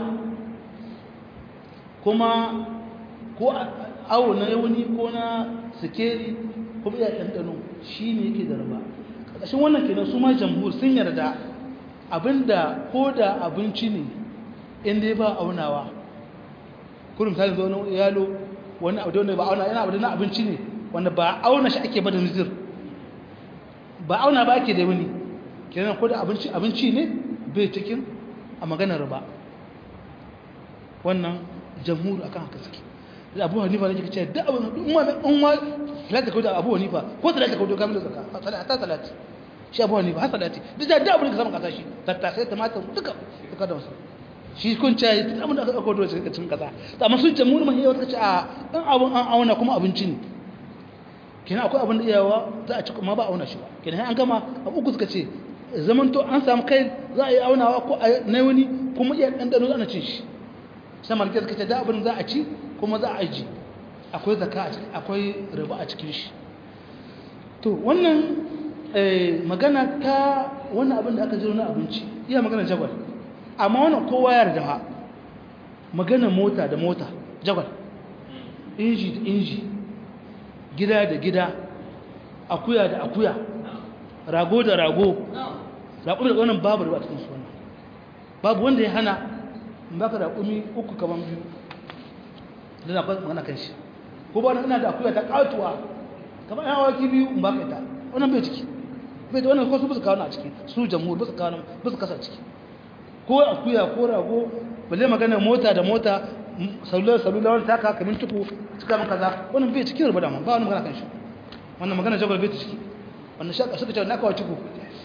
kuma ko awo na yauni ko na sikeri kuma ya ɗanɗano shi ne yake da riba ƙarƙashin wannan kenan su ma jamhur sun yarda abinda ko da abinci ne in dai ba aunawa kurum ta zo na yalo wani abu da wanda ba auna yana abu da na abinci ne wanda ba auna shi ake ba da nizir ba auna ba ake da wani kenan ko da abinci abinci ne bai cikin a maganar ba wannan jamhur akan haka suke da abu hanifa ne kace da abu in ma in ma salata ko da abu hanifa ko salata ko da kamar zakka salata salati shi abu hanifa har salati duk da abu da ka samu kasa shi tattasai tumatir duka duka da wasu shi kun ce abin da aka ɗauko dole cikin cikin ƙasa amma sun ce muni mahiyar wata ce a ɗan abin an auna kuma abinci ne kenan akwai abin da iyawa za a ci kuma ba auna shi ba kenan an gama abu uku suka ce zaman to an samu kai za a yi aunawa ko a na wani kuma iya ɗanɗano ana cin shi sai malaki suka ce da abin za a ci kuma za a aji akwai zaka a cikin akwai riba a cikin shi to wannan magana ta wannan abin da aka jiro na abinci iya magana jagwal amma wannan kowa ya yarda ha magana mota da mota jagwal inji da inji gida da gida akuya da akuya rago da rago raƙumi da wannan babu riba cikin suna babu wanda ya hana in baka raƙumi uku kaman biyu da na magana kan shi ko ba ina da akuya ta katuwa kamar yan awaki biyu in baka ita wannan bai ciki bai da wannan ko su bisa kawo a ciki su jamhur bisa kawo bisa kasa ciki ko akuya ko rago balle magana mota da mota salula salula wani taka kamin tuku cika min kaza wannan bai cikin rubuta dama ba wani magana kan shi wannan magana jagwal bai ciki wannan shaka suka ce na kawo ciku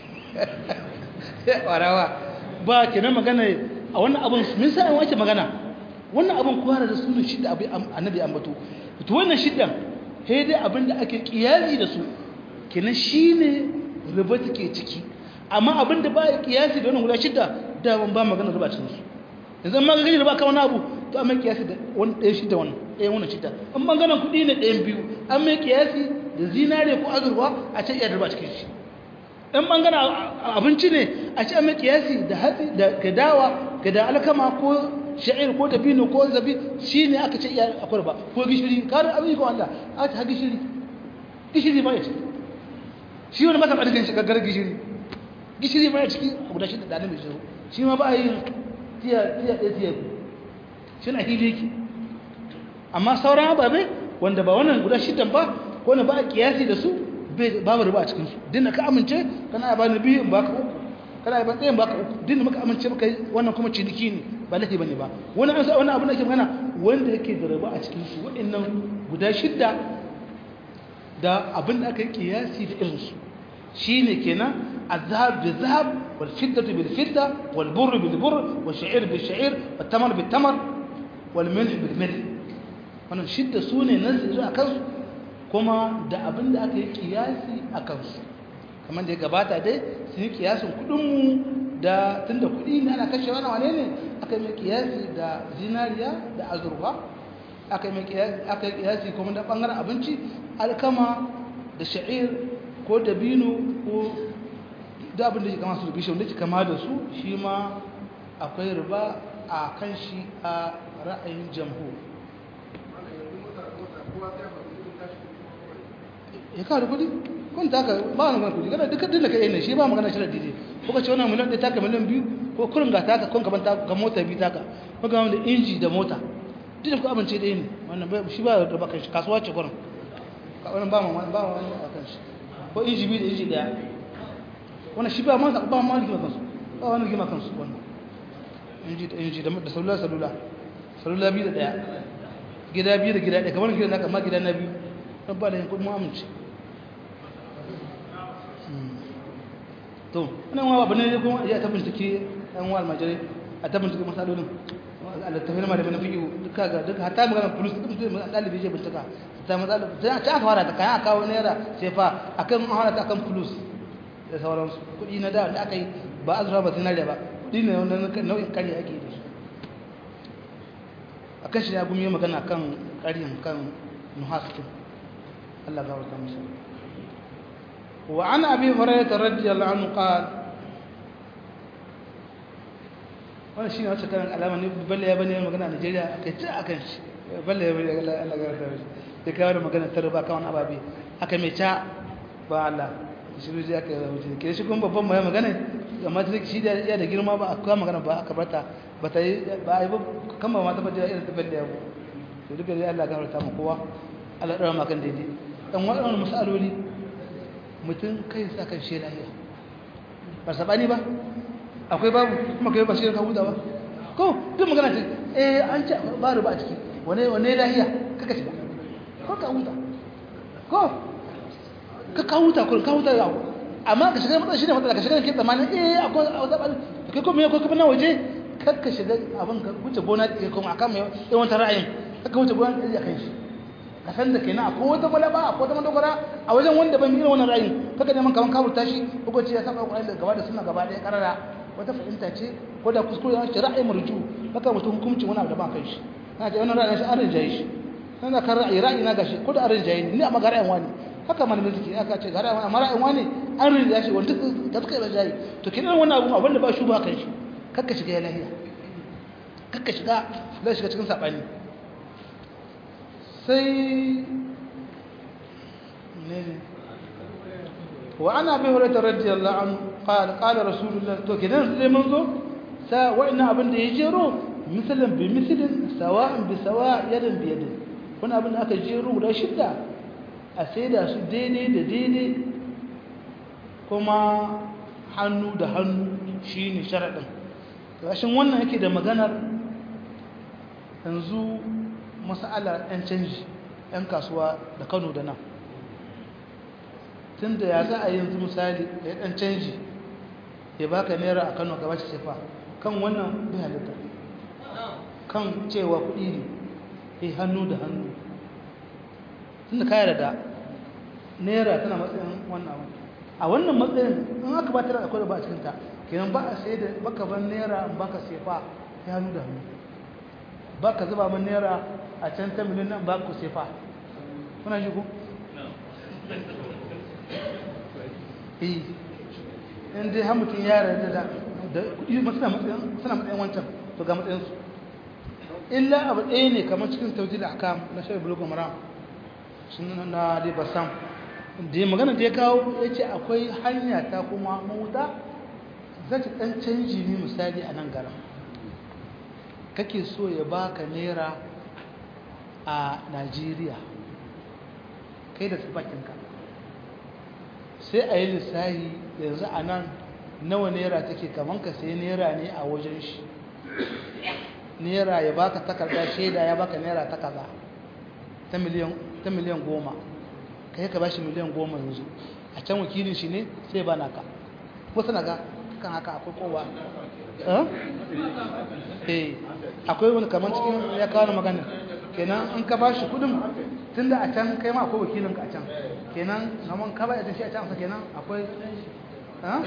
warawa ba kenan magana a wannan abun min sai wace magana wannan abun kwara da sunan shidda abu annabi ambato to wannan shiddan sai dai abin da ake kiyasi da su kenan shine riba take ciki amma abin da ba ya kiyasi da wannan guda shidda da ban ba magana riba cikin su yanzu ma ga gani riba ka wani abu to amma kiyasi da wani ɗaya shidda wannan ɗaya wannan shidda an maganan kuɗi ne ɗayan biyu an mai kiyasi da zinare ko azurwa a ce iya riba cikin shi in ɓangaren abinci ne a ci mai kiyasi da hatsi da gadawa gada alkama ko sha'ir ko dabino ko zabi shi ne aka ce iya akwai ba ko gishiri karin abin ko Allah a ta gishiri gishiri ba ya ciki shi wani masa ɓarfin shi gaggar gishiri gishiri ba ya ciki a guda shi da ɗanin mai shiru shi ma ba a yi tiya ɗaya tiya shi na hili yake amma sauran ababe wanda ba wannan guda shidan ba ko na ba a kiyasi da su babu riba a cikinsu dinna ka amince kana ba ni biyu in baka uku kana ba ɗayan baka uku dinna muka amince muka yi wannan kuma ciniki ne ba lafi bane ba wani an sa wannan abu da ke magana wanda yake da riba a cikin su waɗannan guda shidda da abin da aka yi kiyasi da irin su shine kenan azhab bi zahab wal fiddatu bil fidda wal burr bil burr wal sha'ir bil sha'ir wat tamar bil tamar wal milh bil milh wannan shidda sune nazi a kansu kuma da abin da aka yi kiyasi a kansu kamar da ya gabata dai sun yi kiyasin kudinmu da tun da kudi ne ana kashe wani wane ne aka yi mai kiyasi da zinariya da azurfa aka yi kiyasi kuma da bangaren abinci alkama da sha'ir ko dabino ko da abin da ke kama su da bishiyu da ke kama da su shi ma akwai riba a kan shi a ra'ayin jamhur ya kawo da kudi kun taka ba wani magana kudi kada duka dinda ka yi shi ba magana shirar dide ko ka ce wannan miliyan ɗaya taka miliyan biyu ko kurin ga taka kun gaban ga mota biyu taka ko ga da inji da mota duk da ku amince ɗaya ne wannan shi ba da bakan shi kasuwa ce kurin wannan ba ma ba wani a kan shi ko inji biyu da inji ɗaya wannan shi ba ma ba ma rigima kansu ba wani rigima kansu wannan inji da inji da salula salula salula biyu da ɗaya gida biyu da gida ɗaya kamar gida na kama gida na biyu don ba da yankun mu amince to wannan wa abu ne kuma ya ta bincike ɗan wa almajirai a ta bincike masalolin a littafin ma da mana fiye duka ga duka hatta magana plus duk mutum mai ɗalibi je bincika ta matsala ta aka fara ta kayan aka kawo naira sai fa akan an ta akan plus da sauransu kuɗi na da da aka yi ba azura ba zinariya ba kuɗi ne wanda nau'in kare ake da su a kan shi ya gumi magana kan ƙaryan kan nuhaskin Allah ga wata musa wa an abi hurairah radiyallahu anhu qala wannan shine wacce kan alama ne balle ya bane magana a Najeriya akai ta akan shi balle ya bane Allah ga wata musa da kawo da magana ta riba kan ababe aka mai ta ba Allah shi ne aka yi wuce ke shi kuma babban mai magana amma ta shi da ya da girma ba aka magana ba aka barta ba ta yi ba ai ba kan ba ma ta bada irin ta balle ya to duka dai Allah ga wata mu kowa Allah dora ma kan daidai dan waɗannan masaloli mutum kai sa kan shi lahiya ba sabani ba akwai babu kuma kai ba shi ka huta ba ko duk magana ce eh an ce ba ruba a ciki wane wane lahiya kaka shiga ko ka huta ko ka ka huta ko ka huta yawo amma ka shiga matsala shine matsala ka shiga ke tsammanin eh akwai zabani kai ko me ko kuma na waje kar ka shiga abin ka wuce gona ke kuma akan mai yawan ra'ayin kaka wuce gona ɗaya kan shi ka san da kenan akwai wata balaba akwai wata madogara a wajen wanda ban yi wannan ra'ayin kaka neman kaman kaburta shi ko ce ya saba Qur'ani da gaba da sunna gaba ɗaya karara wata fahimta ce ko da kuskure ya ce ra'ayin marju kaka mutum hukunci wani abu da ba kai shi kana ce wannan ra'ayin shi an rinjaye shi kana kan ra'ayi ra'ayi na gashi ko da an rinjaye ni amma ga ra'ayin wani haka malamin suke aka ce ga ra'ayin wani amma ra'ayin wani an rinjaye shi wanda da suka rinjaye to kidan wannan abu abin da ba shi ba kai shi kaka shiga ya lahiya kaka shiga zai shiga cikin sabani sai wa ana bi hurairah radiyallahu anhu qala qala rasulullah to kidan sai mun zo sa wa'ina abin da ya jero misalan bi misalin sawa'an bi sawa' yadan bi yadin wani abin da aka jero guda shidda a saida su daidai da daidai kuma hannu da hannu shi ne sharaɗin ƙashin wannan yake da maganar yanzu masala 'yan canji 'yan kasuwa da kano da nan tun da ya za a yanzu misali da ya ɗan canji ya baka naira a kano gaba sefa kan wannan bai halitta kan cewa kuɗi ne ya hannu da hannu tun da kayar da naira tana matsayin wannan abu a wannan matsayin in aka ba ta da akwai da ba a cikinta kenan ba a sai da baka ban naira baka sefa ya hannu da hannu ba ka zuba min naira a can ta miliyan nan ba ku sefa kuna shi ku? eh in dai har mutum ya rada da da kuɗi suna matsayin wancan to ga matsayinsu illa abu ɗaya ne kamar cikin tauji da aka na shirin bulogun maram sun na dai basam da magana da ya kawo ya ce akwai hanya ta kuma mawuta za ta ɗan canji ne misali a nan garin kake so ya baka naira a najeriya kai da tsibakinka sai a yi lissahi yanzu a nan nawa naira take kaman ka sai naira ne a wajen shi naira ya baka takarda shaida ya baka naira ta kaza ta miliyan goma ka yi ka bashi miliyan goma yanzu a can wakilin shi ne sai ba naka wasu na ga kan haka akwai kowa eh akwai wani kamar cikin ya kawo magana kenan an ka bashi kudin tunda a can kai ma akwai wakilin ka a can kenan naman ka bai shi a can kenan akwai ha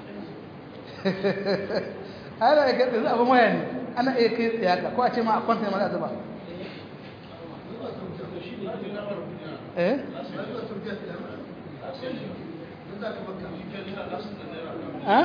ana ya kai abin waya ne ana iya kai tsaye ka ko a ce ma a kwanta ma za zuba eh ha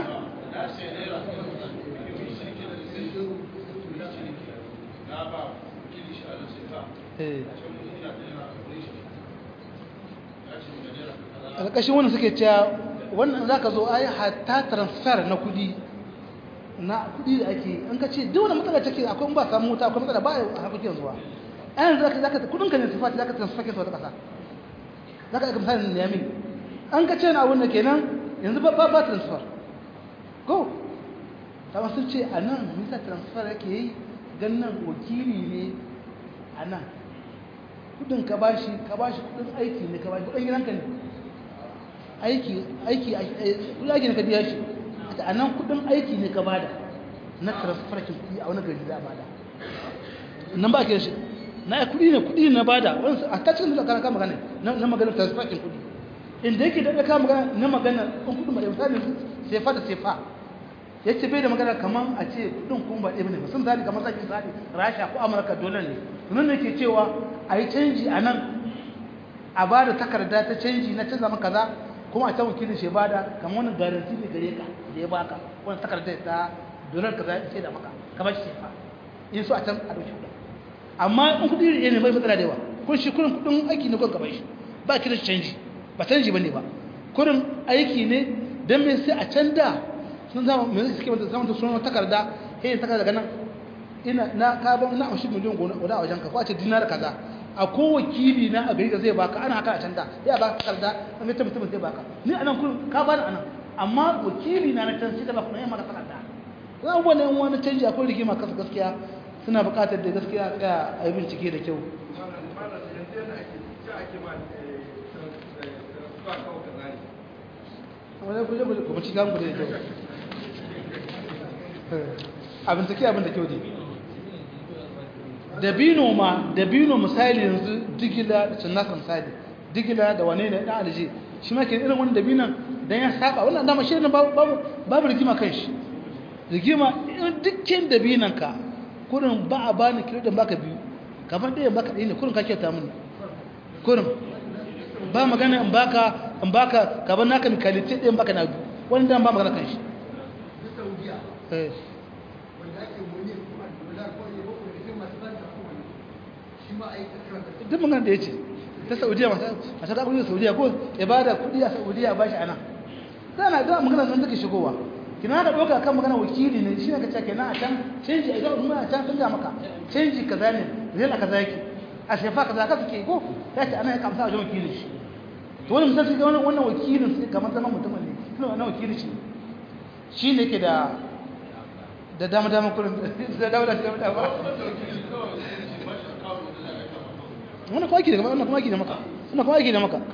ƙarƙashin wannan suke cewa wannan za ka zo a yi hatta transfer na kudi na kudi da ake an ka ce duk wani matsala take akwai ba samu wuta akwai matsala ba a harkokin zuwa an za ka zaka kudin ka ne su fati za ka transfer ke su wata ƙasa za ka aika misalin da yamin an ka ce na abin da kenan yanzu ba ba transfer go ta sun ce a nan nisa transfer yake yi gannan wakili ne a nan kudin ka bashi ka bashi kudin aiki ne ka bashi kudin gidanka ne aiki aiki kudin aiki ne ka biya shi a nan kudin aiki ne ka bada na transfer kin kudi a wani gari za a bada nan ba ke shi na kudi ne kudi na bada wani a ta cikin da kana magana na magana transfer kin kudi inda yake da ka magana na magana in kudin ba misali sefa da sefa yace bai da magana kaman a ce kudin kuma ba ɗaya bane ba sun zali kamar zaki zali rasha ko amurka dole ne nan ne ke cewa a yi canji a nan a ba da takarda ta canji na canza maka kaza kuma a can wakilin shi ba da kamar wani garanti ne gare ka da ya baka wani takarda ta dolar kaza ya ce da maka ka ba shi sefa in so a can a ɗauki kuɗin amma in kuɗi ne bai matsala da yawa kun shi kurin kuɗin aiki ne kun ka shi ba ki da canji ba canji ba ne ba kurin aiki ne don me sai a can da sun zama mai suke mata zama sun takarda he takarda daga nan ina na ka ban na amshi miliyan gona guda a wajen ka ko a ce dinar kaza a ko wakili na a gari da zai baka ana haka a can da ya baka takarda an ta mutum zai baka ni anan kun ka bani anan amma wakili na na can sai da baka na yamma takarda zan wani yan wani canji akwai rigima kasa gaskiya suna buƙatar da gaskiya tsaya a yi bincike da kyau wani kuje kuma ci gamu da kyau abin take abin da kyau ne dabino ma dabino misali yanzu digila da cinnakan misali digila da wane ne dan alje shi ma ke irin wani dabinan dan ya saba wannan dama shi ne babu babu rigima kan shi rigima dukkan dabinan ka kurin ba a bani kilo da baka biyu kamar ɗaya baka ɗaya ne kurin ka kyauta mini kurin ba magana in baka in baka kaban naka mikalite ɗaya baka na biyu wani dan ba magana kan shi duk magana da ya ce ta saudiya masu da kudi da saudiya ko ya ba da kudi a saudiya ba shi ana zana da magana nan take shigowa kina ka ɗauka kan magana wakili ne shi ne ka ce kenan a can canji a idan a can sun ga maka canji kaza ne zai na kaza yake a shefa kaza ka suke ko ya ce ana ya kamsa a wajen wakili shi to wani misali ga wannan wakilin sai kamar zaman mutumin ne suna wannan wakili shi shi ne ke da da dama dama kurin da dama dama dama wannan kuma ake da wannan kuma ake da maka wannan kuma ake da maka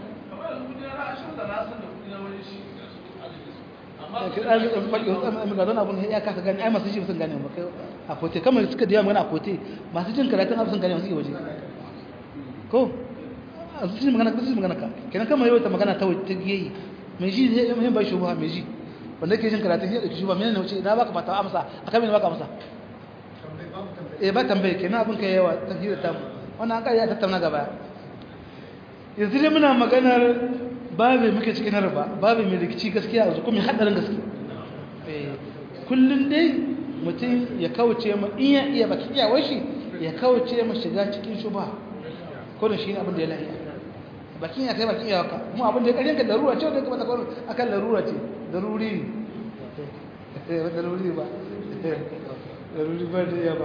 magana abun ya kasa gani ai masu shi sun gane maka a kote kamar suka da yawa magana a kote masu jin karatun abu sun gane masu yi waje ko a su shi magana su magana ka kenan kamar yau ta magana ta waje ta geyi mai ji zai yi ba shubha mai ji wanda ke jin karatun ya dauki shubha menene wuce na baka fata amsa akan me baka amsa eh ba tambaye kenan abin kai yawa ta hira ta wannan an kai ya tattauna gaba yanzu dai muna maganar babu muke cikin riba babu mai rikici gaskiya a kuma hadarin gaskiya kullum dai mutum ya kauce ma in ya iya baki iyawar shi ya kauce ma shiga cikin shuba kodin shi ne abin da ya lahiya bakin ya kai bakin iyawa ka mu abin da ya karyanka larura ce wanda ya kamata kawai akan larura ce daruri ne daruri ba daruri ba da ya ba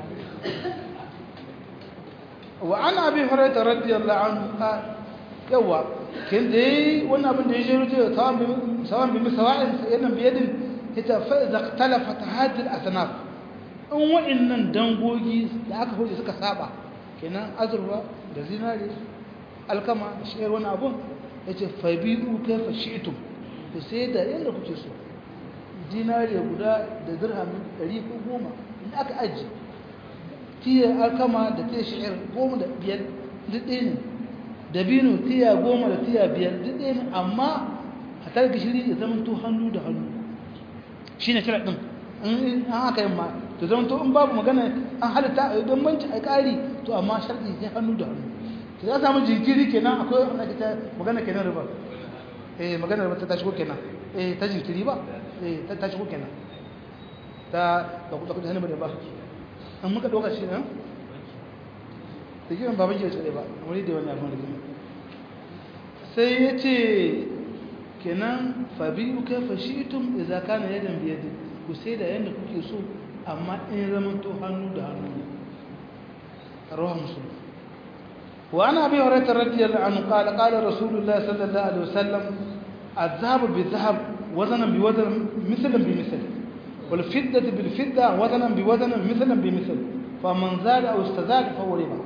wa ana abi hurairah radiyallahu anhu yawa kin dai wannan abin da ya jero ce sawan bi sawan bi misawa'in sayyidina biyadin ita fa idza ikhtalafat hadhihi al-asnaf in wa'annan dangogi da aka hoje suka saba kenan azurwa da zinare alkama shayar wani abun yace fa bi'u kayfa shi'tum to sai da yanda kuke so dinare guda da dirham 100 ko 10 in aka aji tiya alkama da tiya shayar 10 da biyar duk ɗaya ne dabino tiya goma da tiya biyar duk ɗaya ne amma a tare gishiri ya zama to hannu da hannu shi ne kira ɗin an aka yi ma to zama to in babu magana an halitta a don banci a ƙari to amma sharɗi sai hannu da hannu to za samu jinkiri kenan akwai wanda ke ta magana kenan riba eh magana riba ta shigo kenan eh ta jinkiri ba eh ta shigo kenan ta da kuɗa kuɗa hannu da ba an muka ɗauka shi ne da kiran baban ke tsaye ba wani da wani abin rigima sai ya ce kenan fabi'u kai fashitum idza kana yadan bi yadin ku sai da yanda kuke so amma in zaman to hannu da hannu رواه مسلم وعن ابي هريره رضي الله عنه قال قال رسول الله صلى الله عليه وسلم الذهب بالذهب وزنا بوزن مثلا بمثل والفضه بالفضه وزنا بوزن مثلا بمثل فمن زاد او استزاد فهو ربا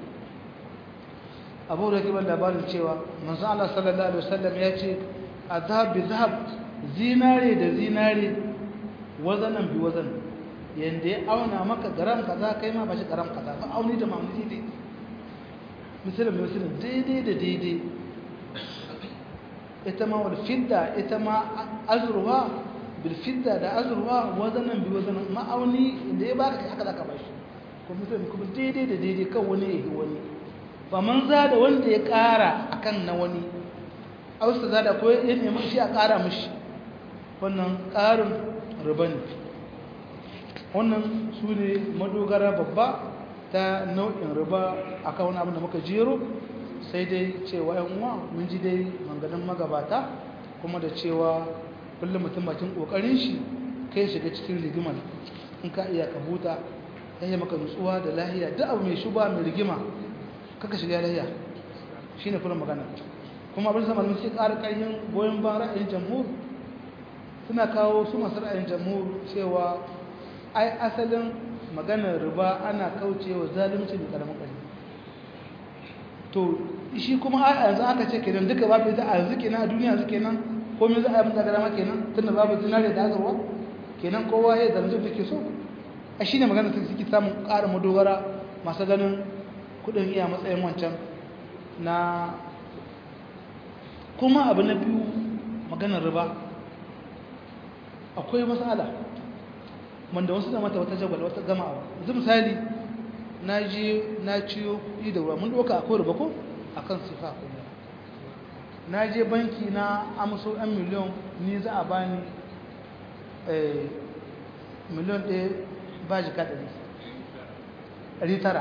abu da kiban labarin cewa manzo Allah sallallahu alaihi wasallam ya ce azhab bi zahab zinare da zinare wazanan bi wazan yanda ya auna maka garam kaza kai ma bashi garam kaza ba auni da mamuni daidai misalin misalin daidai da daidai ita ma wal fidda ita ma azruha bil fidda da azruha wazanan bi wazanan ma'auni inda ya baka haka zaka bashi ko misalin kuma daidai da daidai kan wani ya yi wani ba man za da wanda ya ƙara a kan na wani austa za da ko ya nemi shi a ƙara mashi wannan ƙarin riba ne wannan su ne madogara babba ta nau'in riba a kan wani abin da muka jero sai dai cewa yan uwa mun ji dai manganin magabata kuma da cewa kullum mutum bakin ƙoƙarin shi kai shiga cikin rigimar in ka iya ka huta ya yi maka nutsuwa da lahiya duk abu mai shuba mai rigima kaka shiga layya shi ne kullum magana kuma abin zama sai ƙara ƙarfin goyon ban ra'ayin jamhur suna kawo su masu ra'ayin jamhur cewa ai asalin maganar riba ana kaucewa zalunci da ƙaramin ƙarfi to shi kuma a yanzu aka ce kenan duka babu ita a yanzu kenan a duniya yanzu kenan komai za a yi mutane dama kenan tunda babu zinare da azurwa kenan kowa ya zalunci da ke so a shi ne magana suke samun ƙara madogara masu ganin kudin iya matsayin wancan na kuma abu na biyu maganar riba akwai matsala wanda wasu da mata wata jagwal wata gamawa yanzu misali na je na ciyo kuɗi da ruwa mun ɗauka akwai riba ko a kan sifa kuma na je banki na amso 'yan miliyon ni za a bani miliyon ɗaya ba jika ɗari ɗari tara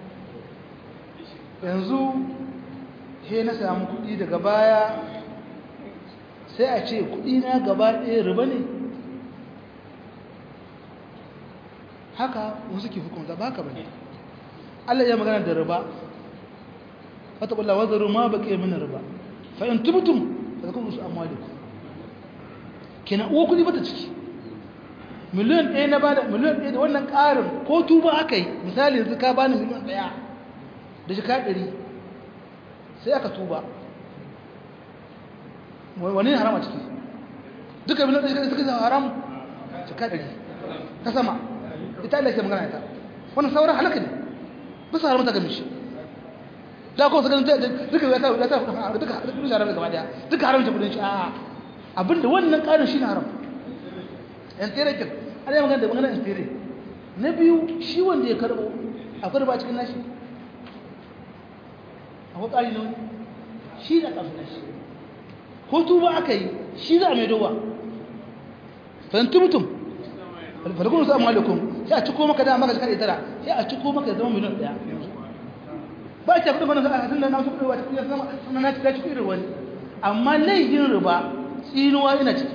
yanzu he na samu kuɗi daga baya sai a ce kuɗi na gaba ɗaya riba ne haka wasu ke hukunta ba ka bane Allah ya magana da riba wata ƙulla wazaru ma ba ke mini riba fa in tubtum fa zakun rusu amwalikum kenan uwa kudi bata ciki miliyan ɗaya na bada miliyan ɗaya da wannan ƙarin ko tuba aka yi misali yanzu ka bani miliyan ɗaya da jika ɗari sai aka tuba wani ne haram a ciki duka miliyan ɗaya suka zama haram jika ɗari ta sama ita Allah ke magana ita wannan sauran halaka ne bisa haramta ga mishi da ko saka duka ya ta ya ta duka duka haram gaba daya duka haramta kudin shi a abinda wannan karin shi ne haram yan tere kin ana yi magana da magana yan tere na biyu shi wanda ya karbo akwai ba cikin nashi akwai kari ne wani shi da kafin nashi ko tuba aka yi shi za a mai dowa fahimtu mutum falakun su amma alaikum sai a ciko maka da maka shekara tara sai a ciko maka zama miliyan daya ba ta kudin bana a tunda na su kudi wata kudi sama sama na cika ciki irin wani amma laifin riba tsinuwa yana ciki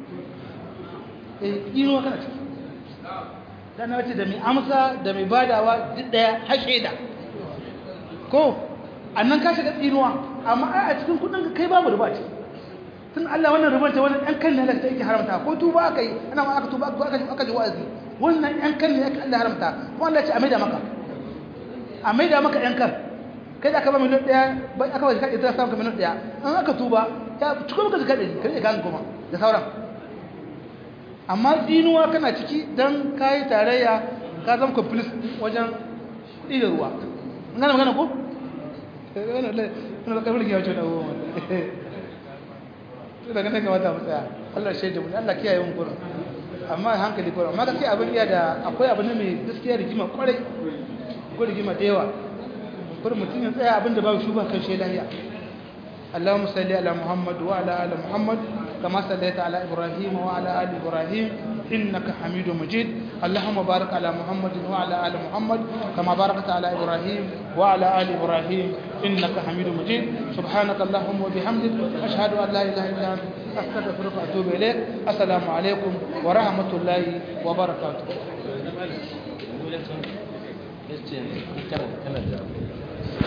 eh tsinuwa kana ciki dan na wace da mai amsa da mai badawa duk daya har shaida ko annan ka shiga tsinuwa amma ai a cikin kudin ka kai babu riba ce tun Allah wannan ribar ta wani ɗan kan ne Allah yake haramta ko tuba aka yi ana ma aka tuba aka aka ji wa'azi wannan ɗan kan ne yake Allah haramta kuma Allah ya ce a maida maka a maida maka ɗan kan kai da aka ba miliyan ɗaya ba aka ba shi kaɗe ta samu ka miliyan ɗaya an aka tuba ya ciko maka zaka ɗari ka rike kan goma da sauran amma tsinuwa kana ciki don ka yi tarayya ka zama complice wajen kuɗi da ruwa an gane magana ko? wani da ƙarfi ya wuce da abubuwan to daga nan kamata mu tsaya Allah shaida mu Allah kiyaye mu gurin amma hankali gurin amma gaskiya abin iya da akwai abin mai gaskiya rigima kwarai ko rigima da yawa gurin mutum ya tsaya abin da babu shuba kan shi lahiya اللهم صل على محمد وعلى ال محمد كما صليت على ابراهيم وعلى ال ابراهيم انك حميد مجيد اللهم بارك على محمد وعلى ال محمد كما باركت على ابراهيم وعلى ال ابراهيم انك حميد مجيد سبحانك اللهم وبحمدك اشهد ان لا اله الا انت استغفرك واتوب اليك السلام عليكم ورحمه الله وبركاته